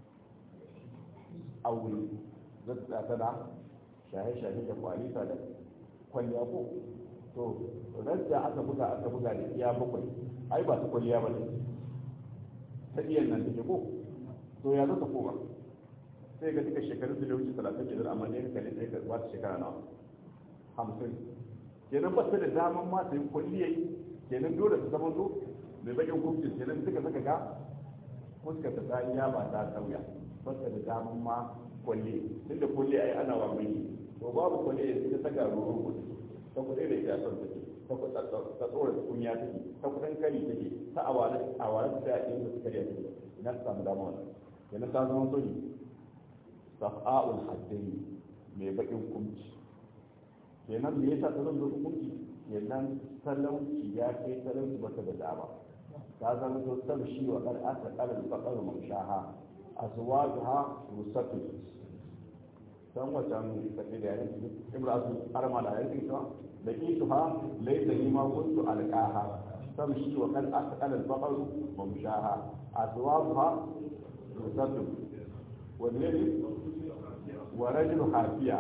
aure zata tana shahe-shahe da kwalita da kwalliya ko to rasta aka buga aka buga da iya bakwai ai ba ta kwalliya ba ne ta iya nan take ko to ya zata koma sai ga duka shekaru da wuce talatin kenan amma ne ka ne ka ba ta shekara nawa hamsin kenan ba ta da daman ma ta yi kwalliya kenan dole ta zama zo mai bakin kumcin kenan duka saka ga fuskar ta ta iya ba ta sauya ba ta da daman ma kwalli duk da kwalli ai ana wa mai to babu kwalli ya sai ta ga ruru ta kuɗe da ita son take ta kuɗa ta tsora ta kunya take ta kuɗin kari take ta awara awara ta ya ɗin da suka riya take ina ta samu dama wannan kenan ta zama soji safa'ul haddai mai bakin kumci kenan me yasa ta zama bakin kumci kenan talauci ya kai talauci bata da dama ta zama to tamshi wa qad asa qalal faqar mamshaha azwajuha rusatu dan wajen tafi da yanki imratu arma da yanki to da isuha laysa lima kuntu alqaha tamshi wa qad asa qalal faqar mamshaha azwajuha rusatu والذي ورجل حافية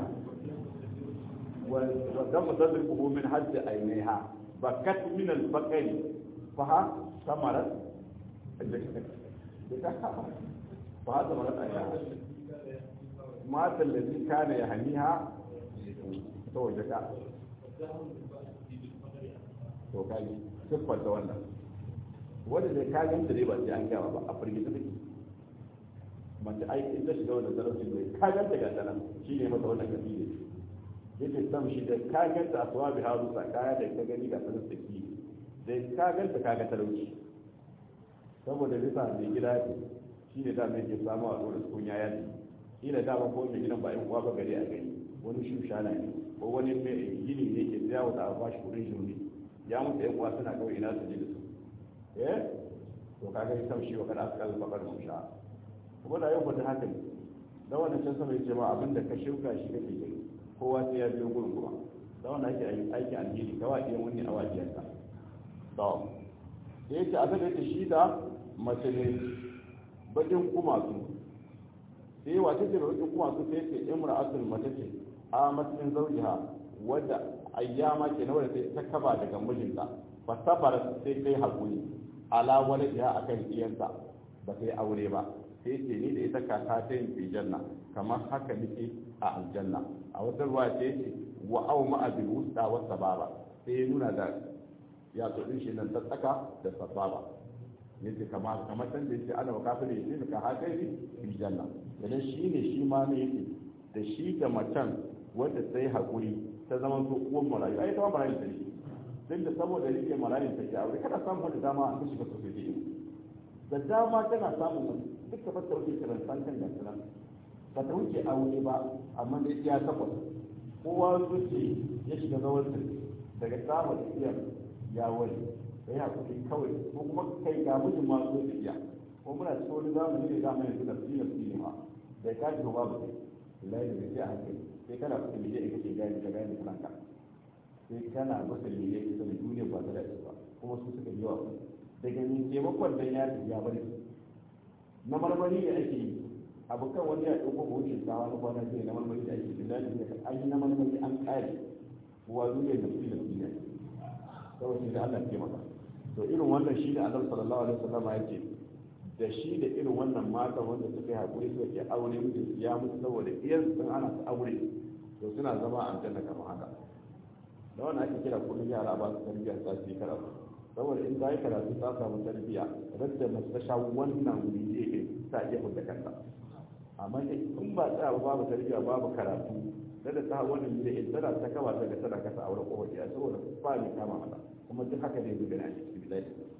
ودم تدركه من حد عينيها بكت من البقر فها ثمرت فها ثمرت عينيها مات الذي كان يهنيها زوجك to kai siffar da wannan wanda zai kayan da dai ba sai an gaba ba a firgita take mace aikin ta shiga wannan zarafin bai kayan ta gata nan shi ne mata wannan kafi ne yake sam shi da kayan ta asuwa bi haru sa kaya da ka gani ga sanar da ki da kayan ta kaga talauci saboda bisa mai gida ne shi ne dama yake samu a tsoron kunya ya ce shi da dama ko mai gidan ba yan uwa ba gari a gari wani shushana ne ko wani mai gini ne ke jawo da a bashi kudin shi ne ya mutu yan uwa suna kawai ina su ji da su eh to kaga sam shi wa kada aka kalli bakar musha kuma da yau ba ta haka ne da wannan can sama yace ma abin da ka shuka shi kake gani kowa sai ya biyo gurin kuma da wannan ake aiki alheri ka wa iyan wani a wajiyan ka to da yace abin da yake shi da mace ne bakin kuma su sai wace ce bakin kuma su sai ce imra'atul mace ce a matsayin zaujiha wadda ayyama ke na wadda sai ta kaba daga mijinta fa sabara sai kai hakuri ala waladiha akan iyanta ba sai aure ba sai ce ni da ita kaka ta yin aljanna kamar haka nake a aljanna a wata ruwa ce ce wa au ma'a bil wusta wa sababa sai ya nuna da ya tsodin shi nan ta tsaka da sababa yace kamar kamar san da yace ana wa kafin yace ka haka yi aljanna idan shi ne shi ma ne yake da shi da macen wanda sai hakuri ta zama to uwan marayu ai ta marayu ta ne duk da saboda rike marayu ta ke aure kada samu da dama an shiga sosai da dama tana samun duk da fata wuce karantar kan da nan ba ta wuce aure ba amma da ya takwas kowa zuce ya shiga zawarta daga samun iya ya wani da ya kuɗi kawai ko kuma kai ga mijin ma zo iya ko muna cikin wani zamani ne zamani yanzu da fiye fiye ma da ka ji ba ba lai da sai a hankali sai kana kuɗi miliyan ita ke gani ka gani kanka sai kana masa miliyan ita da duniya ba ta da ba kuma su suka yi yawa daga ne taimakon dan ya ya bari na marmari ne ake yi abokan wani ya ɗauko buhun shinkawa na kwana sai na marmari da ake yi da an yi na marmari an ƙare kuwa duniya da su da su ne kawai sai da Allah ke maka to irin wannan shi ne annabi sallallahu alaihi wasallam ya ce da shi da irin wannan mata wanda suka yi hakuri suka ke aure mutu ya mutu saboda iyan sun ana su aure to suna zama a aljanna kamar haka da wannan ake kira kullum yara ba su tarbiyya ta su yi karatu saboda in ta yi karatu ta samu tarbiyya radda mace ta sha wannan wuri ne ta iya fita kanta amma in ba ta babu tarbiyya babu karatu da ta wannan ne in tana ta kaba ta ga tana kasa aure ko wajiya saboda ba ni kama mata kuma duk haka ne zuwa na cikin bidai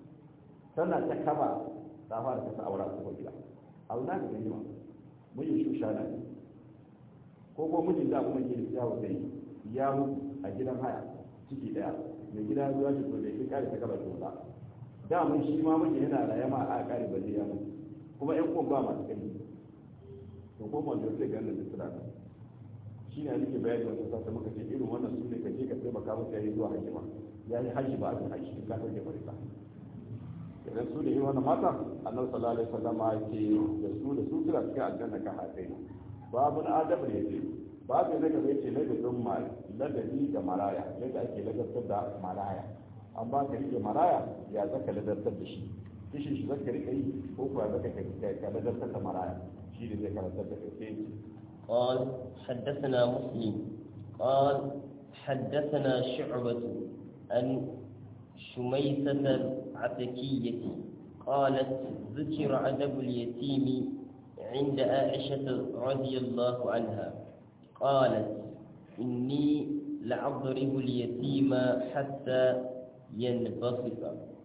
tana ta kaba ta fara kasa aure ko wajiya auna ga gani ma mun yi shushana ne ko ko mijin da kuma ke ya wuce ya mutu a gidan haya ciki daya mai gida zuwa shi to da shi kare ta kaba kyauta da mun shi ma mijin yana raye ma a kare balle ya mutu kuma yan kun ba masu kai to ko mun da sai ganin da sura shi ne nake bayani wata sata muka ce irin wannan su ne ka je ka taimaka musu yayi zuwa hajji ma yayi hajji ba a kan hajji ka sauke farisa idan su da yi wani mata annabi sallallahu alaihi wasallam ya ce da su da su suna cikin aljanna ka hatsai babu na adab ne ce babu na gaba yace ladabin ma ladabi da maraya yadda ake ladabtar da maraya an ba ka rike maraya ya zaka ladabtar da shi kishin shi zaka rike yi ko kuwa zaka ka ladabtar da maraya shi ne zai karantar da kai قال حدثنا مسلم قال حدثنا شعبة عن شميسة العتكية قالت ذكر عدب اليتيم عند عائشة رضي الله عنها قالت إني لأضرب اليتيم حتى ينبسط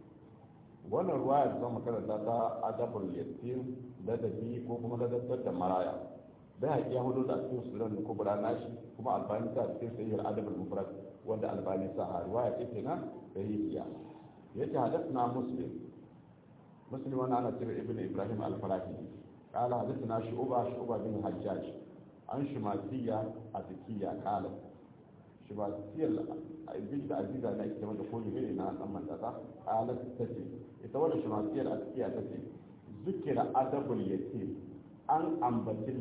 wannan ruwaya da zama karanta ta adabul yatim ladabi ko kuma ladabtar da maraya bai haƙi ya hudu da cikin sunan da kubra nashi kuma albani ta cikin sayyar adabul mufrad wanda albani sa a ruwaya ce kenan da hijiya yace hadathna muslim muslim wannan ana cewa ibn ibrahim al-farahi qala hadathna shu'ba shu'ba bin hajjaj an shumasiya atikiya qala shumasiya ibn da aziza na ita wanda ko ne na dan mandata qala tace ita wannan shumasiya atikiya tace zikira adabul yatim an ambaci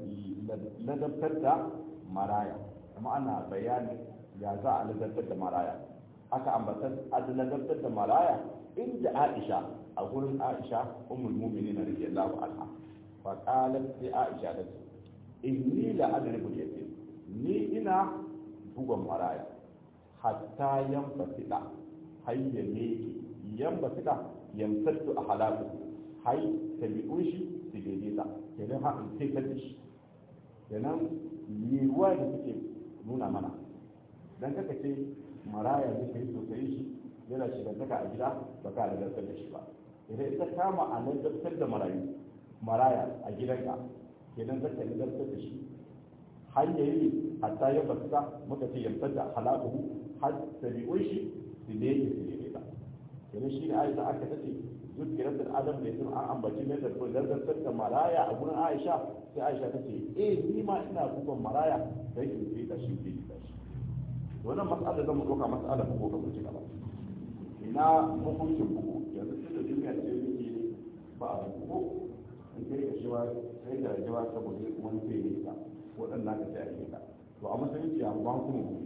ladabtar da maraya kuma ana bayani ya za a ladabtar da maraya aka ambatar ladabtar da maraya inda aisha a gurin aisha ummul mu'minin radiyallahu anha fa qalat sai aisha ta ce inni la adribu yatim ni ina bugon maraya hatta yanfasida hayya ne yanfasida yamsattu a halaku hay tabi'un shi su daidaita kenan ha in sai da shi kenan yiwuwa da suke nuna mana dan kaka ce maraya ne kai sosai shi yana shigantaka a gida ba ka da zartar da shi ba idan ita kama a nan zartar da marayu maraya a gidanka kenan zartar da zartar da shi har ya yi hatta ya fasa muka ce yantar da halakuhu har tabi'un shi su ne su daidaita kenan shi ne aisha aka tace zukirar da adam da yasin an ambaci ne da zartar da maraya a gurin aisha sai aisha ta ce eh ni ma ina bugon maraya sai in fi da shi fi da shi wannan mas'ala zan mu doka mas'ala bugu ga mutum gaba ina hukuncin bugu yanzu tun da duniya ce yake ba a bugu in kai ka shiwa sai da jawa saboda wani sai ne ka waɗannan ka sai a yi ka to a musulunci a ban kuma bugu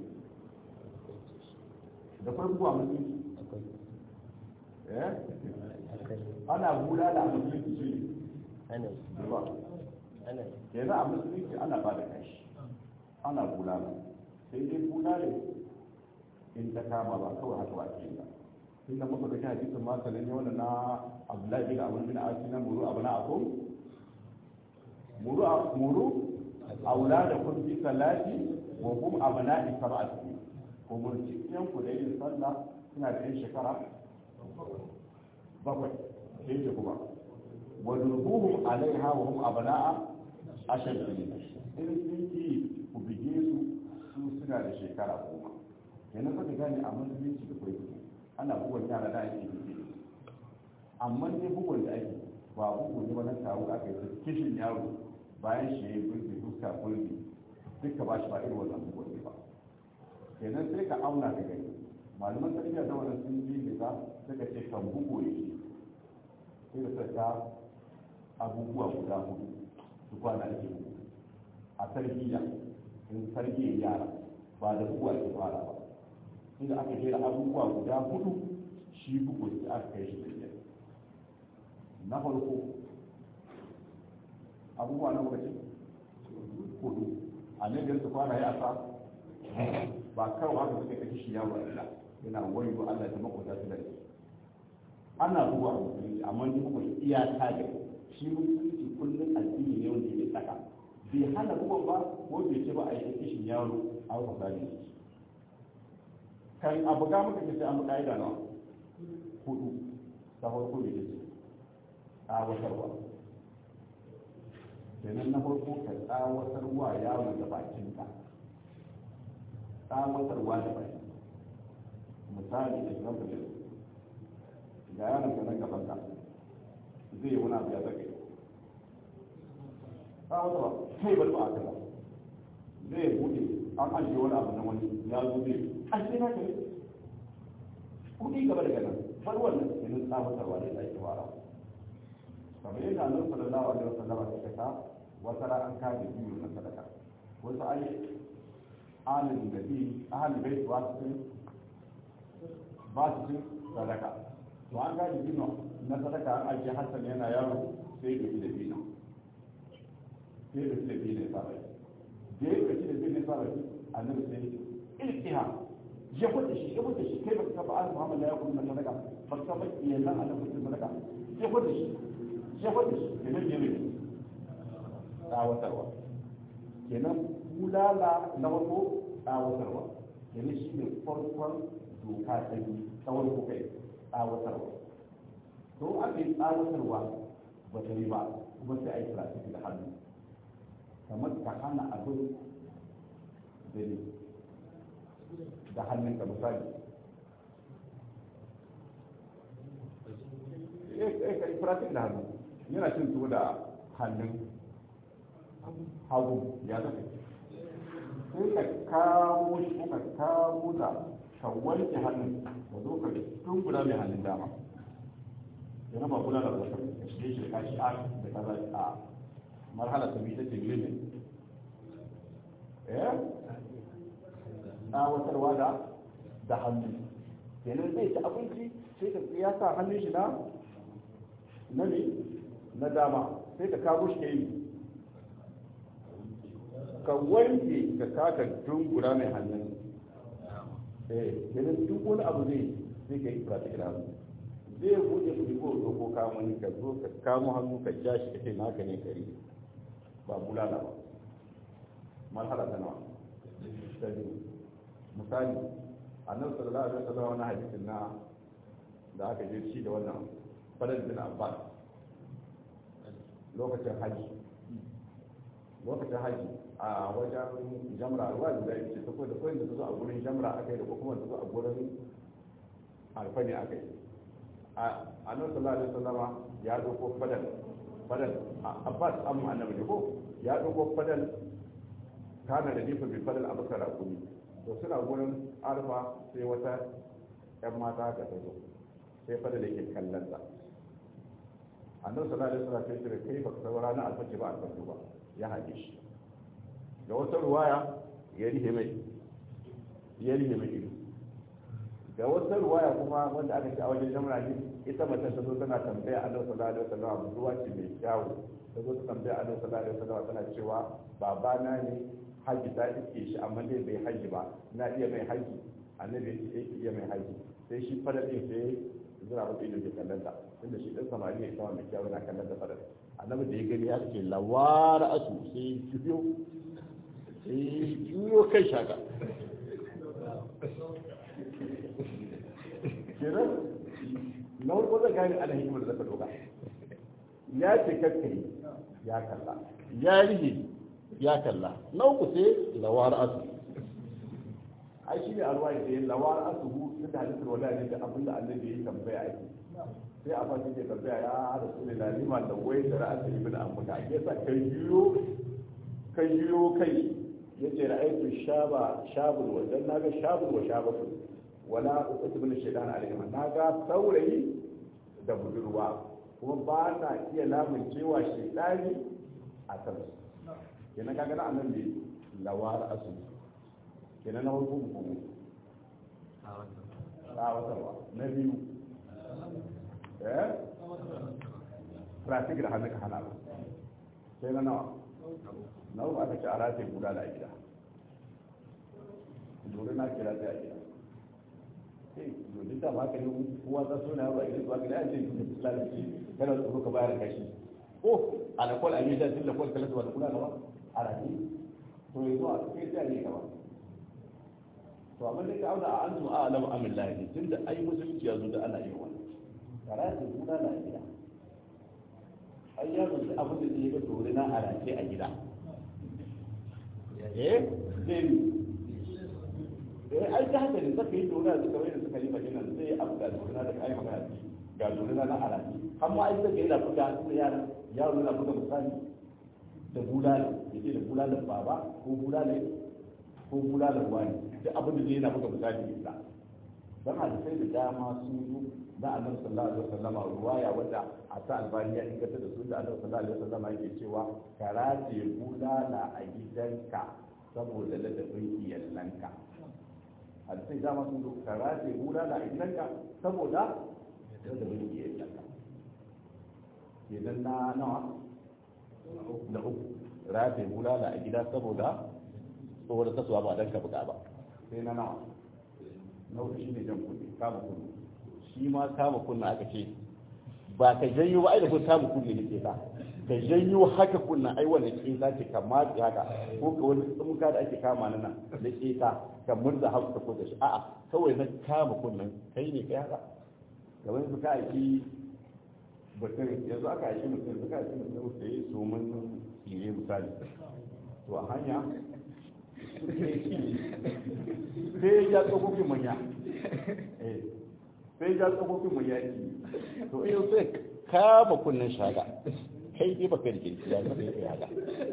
da farko a musulunci eh ana hula da musulunci shi أنا ba أنا ke za a musulunci ana ba da kashi ana hula ba sai dai hula ne in ta kama ba kawai haka ba ke yi ba tun da muka ga hadisin ma sanan ne wannan na Abdullahi bin Amr bin Asi na muru abuna akum muru muru auladakum bi salati wa hum abna'i sab'ati ko murci yan ku da yin sallah suna da yin shekara bakwai sai ce kuma wa durbuhum alaiha wa hum abna'a ashad in sun ki ku bige su su suna da shekara goma kenan fa gane a musulunci da kai ana bugun yara da ake yi amma ne bugun da ake ba bugun ne wannan tawo aka yi kishin yaro bayan shi ya yi gurbi fuska gurbi duka ba shi ba irin wannan bugun ne ba kenan sai ka auna ka gani malaman tarbiyya da wannan sun yi da suka ce kan bugu ne sai da saka abubuwa guda hudu su kwana ake bugu a tarbiyya in tarbiyyar yara ba da bugu ake fara ba inda aka jera abubuwa guda hudu shi bugu da aka kai shi tarbiyya na farko abubuwa na lokaci hudu a nan da su fara ya sa ba kawai haka suka kashe shi yawo a yana wayo Allah ta makwata su da shi ana bugu a musulunci amma ni bugu iyaka da shi musulunci kullum addini ne wanda ya tsaka bai hana bugun ba ko bai ce ba a yi kishin yaro a wata ne kan abu ga muka ce an ka'ida na hudu ta farko da ce a watarwa kenan na farko ka tsawatarwa yaro da bakinka tsawatarwa da baki misali da zan da ga yaron ka nan gaban ka zai yi wani abu ya zaka tsawatarwa kai bari ba a kaza zai bude an ajiye wani abu na wani ya zo zai an ce na kai kudi gaba daga nan bar wannan kenan tsawatarwa da ake fara kamar yadda annabi sallallahu alaihi wasallam ya kasa wata ran an kaje biyu na sadaka wasu ai alin da bi ahalin bai ba su cin ba su cin sadaka to an kaje biyu na sadaka an ajiye hassan yana yaro sai ya da biyu sai ya da biyu ne sabai da ya da biyu ne sabai annabi sai iltiha ya kwada shi ya kwada shi kai baka taba an muhammad ya kuma sadaka baka taba iyalan annabi sadaka ya kwada shi ya kwada shi kenan ya mai tsawatarwa kenan bulala na farko tsawatarwa kenan shi ne farkon doka ta biyu tsawon ko kai tsawatarwa to aka yi tsawatarwa ba ta yi ba kuma sai a yi plastic da hannu kamar ka hana abin da ne da hannun ka misali eh ka yi plastic da hannu yana cin tuwo da hannun hagu ya zafi sai ka kamo shi ka kamo da ka wanke hannun ka zo ka tun guda mai hannun dama ya raba guda da wata ka shige shi da kashi a da kaza a marhala ta biyu ta ce limin eh tsawatarwa da da hannu kenan zai ci abinci sai ka ya sa hannun shi na na ne na dama sai ka kamo shi ka yi ka wanke ka kaka dungura mai hannun eh kenan duk wani abu zai zai ka yi practical hannu zai buɗe ku ko zo ko kamo ni ka zo ka kamo hannu ka ja shi kace naka ne kari ba bulala ba marhala ta nawa ta biyu misali annabi sallallahu alaihi wasallam wani hadisin na da aka je shi da wannan falal bin abbas lokacin haji lokacin haji a wajen jamra ruwa da zai ce takwai da kawai da su a gurin jamra aka yi da kuma da su a gurin alfani aka yi a nan sallallahu alaihi wasallama ya dauko fadal fadal abbas amma annabi ne ko ya dauko fadal kana da nifin bi fadal abakar akuni to suna gurin arfa sai wata yan mata ka ta zo sai fadal yake kallon ta annabi sallallahu alaihi wasallam sai ce kai baka saura na alfaji ba alfaji ba ya haɗe shi da wata ruwaya ya rihe mai ya rihe mai ido da wata ruwaya kuma wanda aka ce a wajen jamra ne ita mace ta zo tana tambaya annabi sallallahu alaihi wasallam ruwa ce mai kyawu ta zo ta tambaya annabi sallallahu alaihi wasallam tana cewa babana ne haji ta iske shi amma dai bai haji ba na iya mai haji annabi ya ce iya mai haji sai shi fara din sai zura mata ido ke kallon ta tunda shi dan samari ne kawai mai kyawu na kallon ta fara annabi da ya gani ya ce lawara asu sai juyo sai juyo kai shaka kenan na farko zai gane ana hikimar da zaka doka ya ce kakkari ya kalla ya rihe ya kalla na uku sai lawar asu ai shi ne alwaye da yin lawar asu hu su da halittar wala ne da abin da annabi ya tambaya ake sai a fasi ke tambaya ya rasu ne na lima da wai da ra'asa ibn amuda ya sa kai yiwo kai yiwo kai ya ce ra'aitu shaba shabul wa dan naga shabul wa shabatu wala uqtu bin shaytan alaihim naga saurayi da budurwa kuma ba na iya lamun cewa shaytani a kan su kenan kaga na annan ne lawar asu kenan na hukum kuma tsawatarwa na biyu eh trafik da hannun ka hana ba sai na nawa na uku aka ci a rataye guda da a gida dole na kira sai a gida sai dole ta ba ka ne kowa ta so na yaro a gida ba ka da ce da lalace kana tsoro ka bayar kashi ko a da kwal a yi da tun da kwal kala da kula gaba a rataye to yanzu a kai sai a yi gaba to amma dai ka auna a an a alam amin lahi tun da ai musulunci ya zo da ana yin wannan karatu guda na gida ai yaro da abin da zai ga dole na a race a gida eh zai eh ai ta haka ne zaka yi dole da suka wani suka yi magana zai abu da dole da kai magana ga dole na a race amma ai zaka yi da fuka da yaro yaro na buga misali da bulale yake da bulalan baba ko bulale ko bulalan wani duk abin da zai yana buga misali da don hadisai da dama sun zo na annabi sallallahu alaihi wasallama ruwaya wanda a ta albani ya inganta da su da annabi sallallahu alaihi wasallama yake cewa karace bulala a gidanka saboda ladabin iyalanka hadisai dama sun zo karace bulala a gidanka saboda ladabin iyalanka kenan na nawa na uku rafe bulala a gida saboda tsohon kasuwa ba don ka buga ba sai na nawa na uku shi ne jan kunne kama kunne shi ma kama kunna aka ce ba ka janyo ba ai da kun kama kunne ne ke ta ka janyo haka kunna ai wannan ke za ki kama haka ko ka wani tsumka da ake kama nan da ke ta ka murza haka ka da shi a'a kawai na kama kunnan kai ne kai haka kamar yanzu ka aiki mutum yanzu aka aiki mutum yanzu ka aiki mutum da ya so mun tsire misali to a hanya sai ya tsofaffin manya sai ya tsofaffin manya ki to iya sai kama kunnen shaga kai ne baka da kirki ya zai kai haka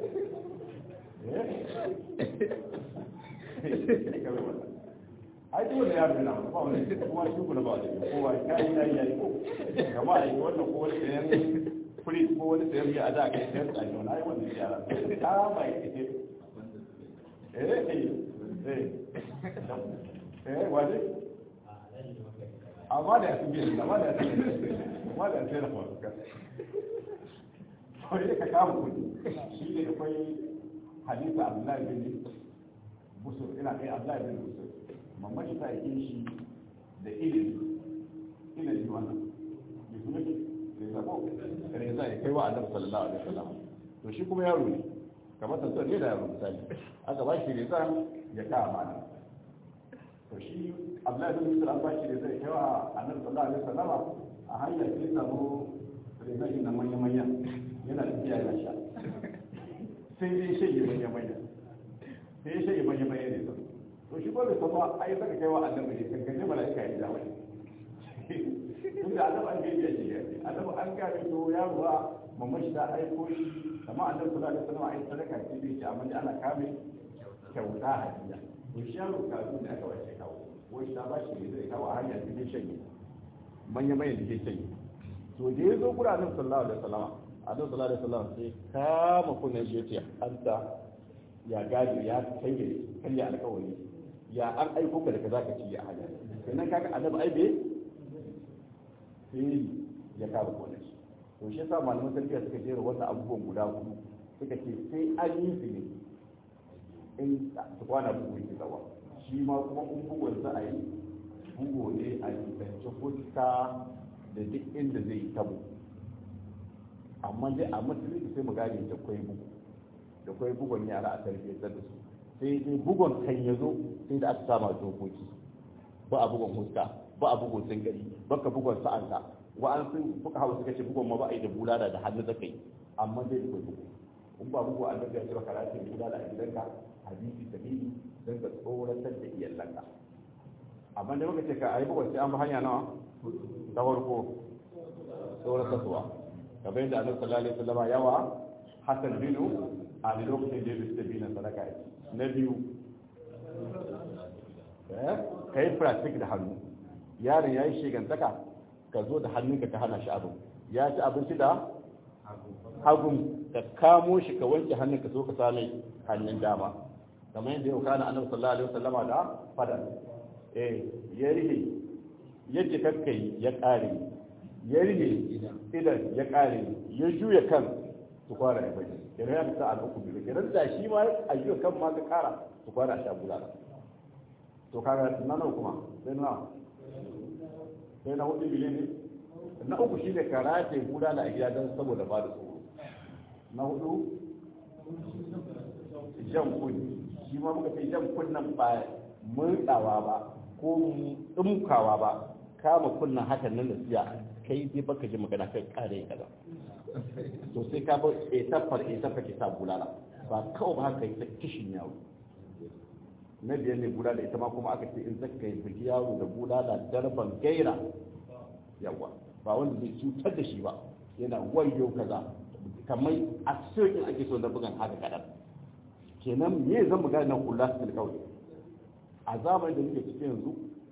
ai dole ya rena ba wani kuma shi kuna ba da kowa kai ya yi ko kama ai wannan ko wani sayan kuri ko wani sayan ya da kai sayan tsani wani ai wannan yara ta ba yi eh eh eh wani amma da su biyan amma da su amma da su rafa ka to yake ka kama kudi shi ne akwai hadisa abdullahi bin busur ina kai abdullahi bin busur mamman shi ta yi shi da ilimi ilimi wannan ya kuma ki da zabo reza ya kai wa annabi sallallahu alaihi wasallam to shi kuma yaro ne kamar tantar ne da yaro misali aka ba shi reza ya kama mana to shi abdullahi bin musul an ba shi reza ya kai wa annabi sallallahu alaihi wasallam a hanyar sai samu reza na manya manya yana tafiya yana sha sai dai shege manya manya sai shege manya manya ne to shi ba da sama ai saka kai wa annabi ne kan kaje mala'ika ya da wani tunda annabi an gaji shi ya ce annabi an ga to ya ruwa mamman shi ta aiko shi amma annabi sallallahu alaihi wasallam ai sadaka ce bai ce amma ana kame kyauta hadiya to shi yaro kazu ne aka wace kawo wai ta ba shi ne zai kawo a hanyar cikin shanye manya manya da ke shanye to da ya zo gura annabi sallallahu alaihi wasallam annabi sallallahu alaihi wasallam sai kama kunnen shi ya ce anta ya gadi ya canje karya alkawari ya an aiko ka da ka zaka ci a hanya sannan kaga annabi ai bai sai ya kama kone shi to shi yasa malaman tarbiyya suka jera wannan abubuwan guda hudu suka ce sai an yi su ne in su kwana bugu yake zawa shi ma kuma in bugun za a yi bugu ne a nisanci fuska da duk inda zai yi tabo amma dai a musulunci sai mu gane da kwai bugu da kwai bugun yara a tarbiyyar da su sai dai bugun kan ya zo sai da aka sama dokoki ba a bugun fuska ba a bugun singari ba ka bugun sa'anka wa an sun fuka hawa suka ce bugun ma ba a yi da bulala da hannu zaka yi amma dai da kwai bugu in ba bugu an daga cewa karatu bulala a gidanka hadisi sahihi don ka tsoratar da iyalanka amma da muka ce ka ayi bugun sai an bi hanya nawa ta farko tsoratar suwa kamar yadda annabi sallallahu alaihi wasallam yawa hasan binu a lokacin da ya bi sabi na sadaka yake na biyu ka yi plastic da hannu yaron ya yi shigantaka ka zo da hannunka ka hana shi abu ya ci abinci da hagun ka kamo shi ka wanke hannun ka so ka same hannun dama kamar yadda yau kana annabi sallallahu alaihi wasallama da fada eh ya rihe yadda kakkai ya kare ya rihe idan ya kare ya juya kan su kwara ya bai kenan ya fita al'uku biyu kenan da shi ma a yi kan ma ka kara su kwana sha bulala to kaga na nawa kuma sai na sai na hudu biyu ne na uku shi ne karate bulala a gida don saboda ba da tsoro na hudu jan kunni shi ma muka ce jan kunnan ba murɗawa ba ko ɗumkawa ba kama kunnan hakan nan da siya kai dai baka ji magana kai kare kaza to sai ka bar etafar etafar ki sa bulala ba kawai ba haka yi ta kishin yaro na biyar ne bulala ita ma kuma aka ce in zaka yi bugi yaro da bulala darban gaira yawa ba wanda zai cutar da shi ba yana wayo kaza kamar a cikin ake so na bugan haka kadan kenan me zan mu gane nan kula su kawai a zamanin da muke cikin yanzu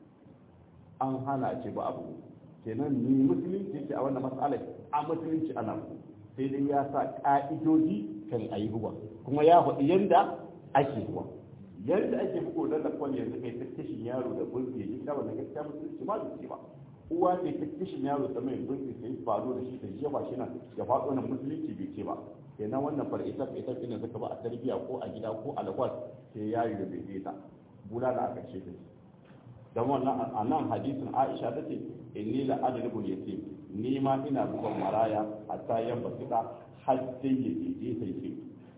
an hana ce ba abu kenan ni musulunci yake a wannan matsalar a musulunci ana sai dai ya sa ka'idoji kan ayi ruwa kuma ya faɗi yanda ake ruwa yanda ake buko da lafon yanzu kai ta kishin yaro da burge shi kawai na gaskiya musulunci ba da ba uwa ce ta kishin yaro ta mai burge sai faru da shi ta jefa shi nan ya faɗo nan musulunci bai ce ba kenan wannan fara ita ita ina zaka ba a tarbiya ko a gida ko a lagos sai yayi da bai ta bula da aka ce ta dan wannan a nan hadisin Aisha ta ce inni la adribul yatim ni ma ina bugan maraya hatta yan basita har sai ya je sai ce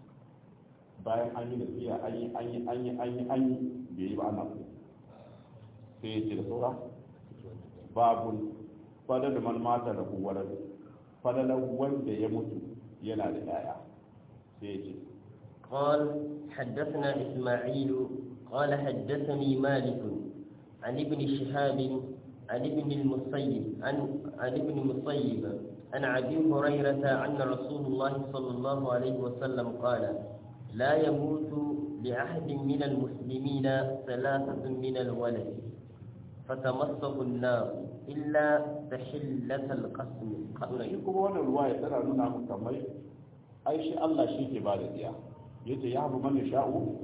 bayan an yi nasiya an yi an yi an yi an yi an yi bai yi ba ana so sai ya ce da saura babun fadar man mata da kuwarar fadalar wanda ya mutu yana da yaya sai ya ce قال حدثنا إسماعيل قال حدثني مالك عن ابن شهاب عن ابن المصيب عن عن ابن المصيب عن ابي هريره ان رسول الله صلى الله عليه وسلم قال لا يموت لاحد من المسلمين ثلاثه من الولد فتمسه النار الا تحله القسم shi kuma wannan ruwa ya tana nuna mu kamar ai shi Allah shi ke bada diya yace ya habu man sha'u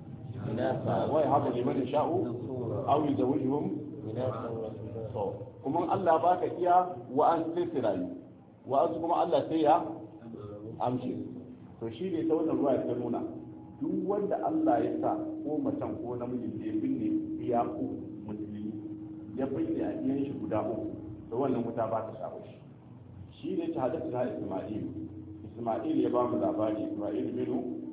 wa ya habu liman sha'u aw yuzawwijuhum to kuma Allah baka iya wa an sai su rayu wa an kuma Allah sai ya amshi to shi ne ta wannan ruwa ya nuna duk wanda Allah ya sa ko macen ko namiji da ya binne iya uku musulmi ya binne a iyan shi guda uku to wannan wuta ba ta shawo shi shi ne ta hadasa na Isma'il Isma'il ya ba mu labari Isma'il bin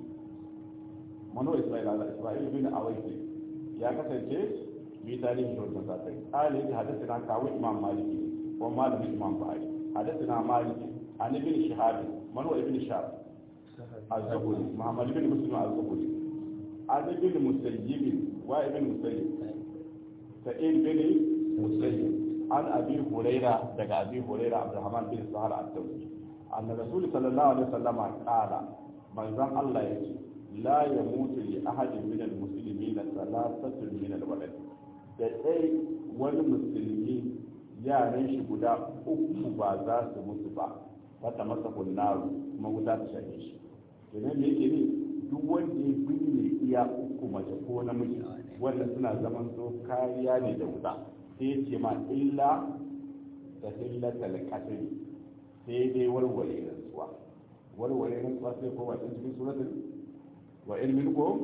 Mano Isma'il Allah Isma'il bin Awaisi ya kasance bi tarihi da wannan sakai ali ya hadasa na kawo Imam Maliki ko malamin Imam Buhari hadasa na Maliki an ibn Shihab Mano ibn Shihab الزهري محمد بن مسلم الزهري عن ابن مسيب وابن مسيب سعيد بن مسيب عن ابي هريره دغ ابي هريره عبد الرحمن بن سهل الدوسي ان الرسول صلى الله عليه وسلم قال من زم الله يجي لا يموت لاحد من المسلمين ثلاثه من الولد da dai wani musulmi yaran shi guda uku ba za su mutu ba wata masa kunnaru kuma wuta ta shafe shi kenan da yake ne duk wanda ya binne iya uku mace ko namiji wanda suna zaman so kariya ne da wuta sai ya ce ma illa da illata al-qatl sai dai warware rantsuwa warware rantsuwa sai ko ba cikin suratul wa ilmin ko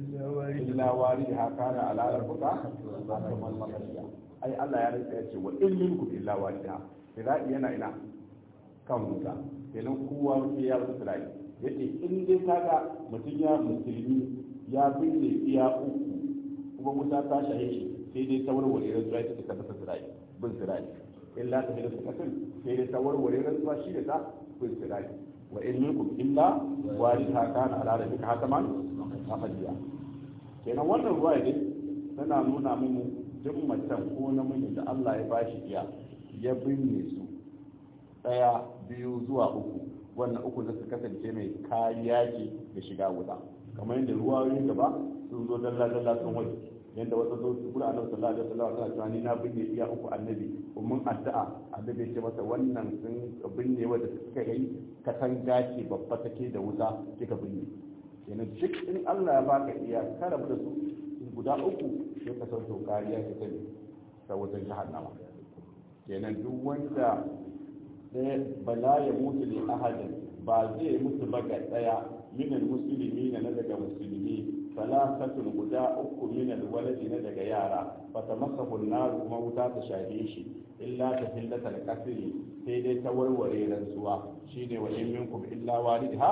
illa wari ha kana ala rabbuka kamar makashiya ai Allah ya rantsa ya ce wa ilmin ku illa wari ha sai yana ina kan wuta kenan kowa sai ya wuce rai yace in dai kaga mutum ya musulmi ya binne iya uku kuma wuta ta shahe shi sai dai ta warware rantsuwa ita ta tabbata sirai bin sirai illa ta hidda kasin sai dai ta warware rantsuwa shi da ta bin sirai wa in minkum illa waritha kana ala rabbika hataman maqdiya kenan wannan ruwa dai tana nuna mu duk macen ko namiji da Allah ya bashi iya ya binne su daya biyu zuwa uku wannan uku da su kasance mai kariya ce da shiga wuta kamar yadda ruwayoyin gaba sun zo dalla dalla sun waje yadda wata zo su kula annabi sallallahu alaihi wasallam suna cewa ni na binne iya uku annabi mun addu'a annabi ya ce masa wannan sun binne wanda suka yi katanga ce babba take da wuta kika binne kenan duk in Allah ya baka iya ka rabu da su guda uku sai ka sauke kariya ta ne ta wutar jahannama kenan duk wanda sai bala ya mutu li ahadin ba zai mutu ba ga daya minal musulmi na daga musulmi salatatun guda uku minal waladi na daga yara fa ta masa nar kuma wuta ta shafe shi illa ta hillatal kasri sai dai ta warware rantsuwa shine wa in minkum illa walidha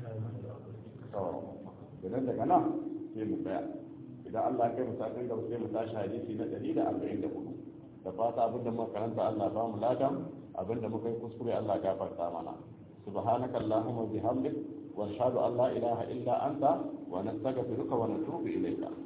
to idan daga nan sai mu tsaya idan Allah ya kai mu sakin gaba sai mu tashi hadisi na 144 da fata abinda muka karanta Allah ba mu ladan abinda muka yi kuskure Allah gafarta mana subhanaka allahumma bihamdik wa ashhadu an la ilaha illa anta wa nastaghfiruka wa natubu ilayka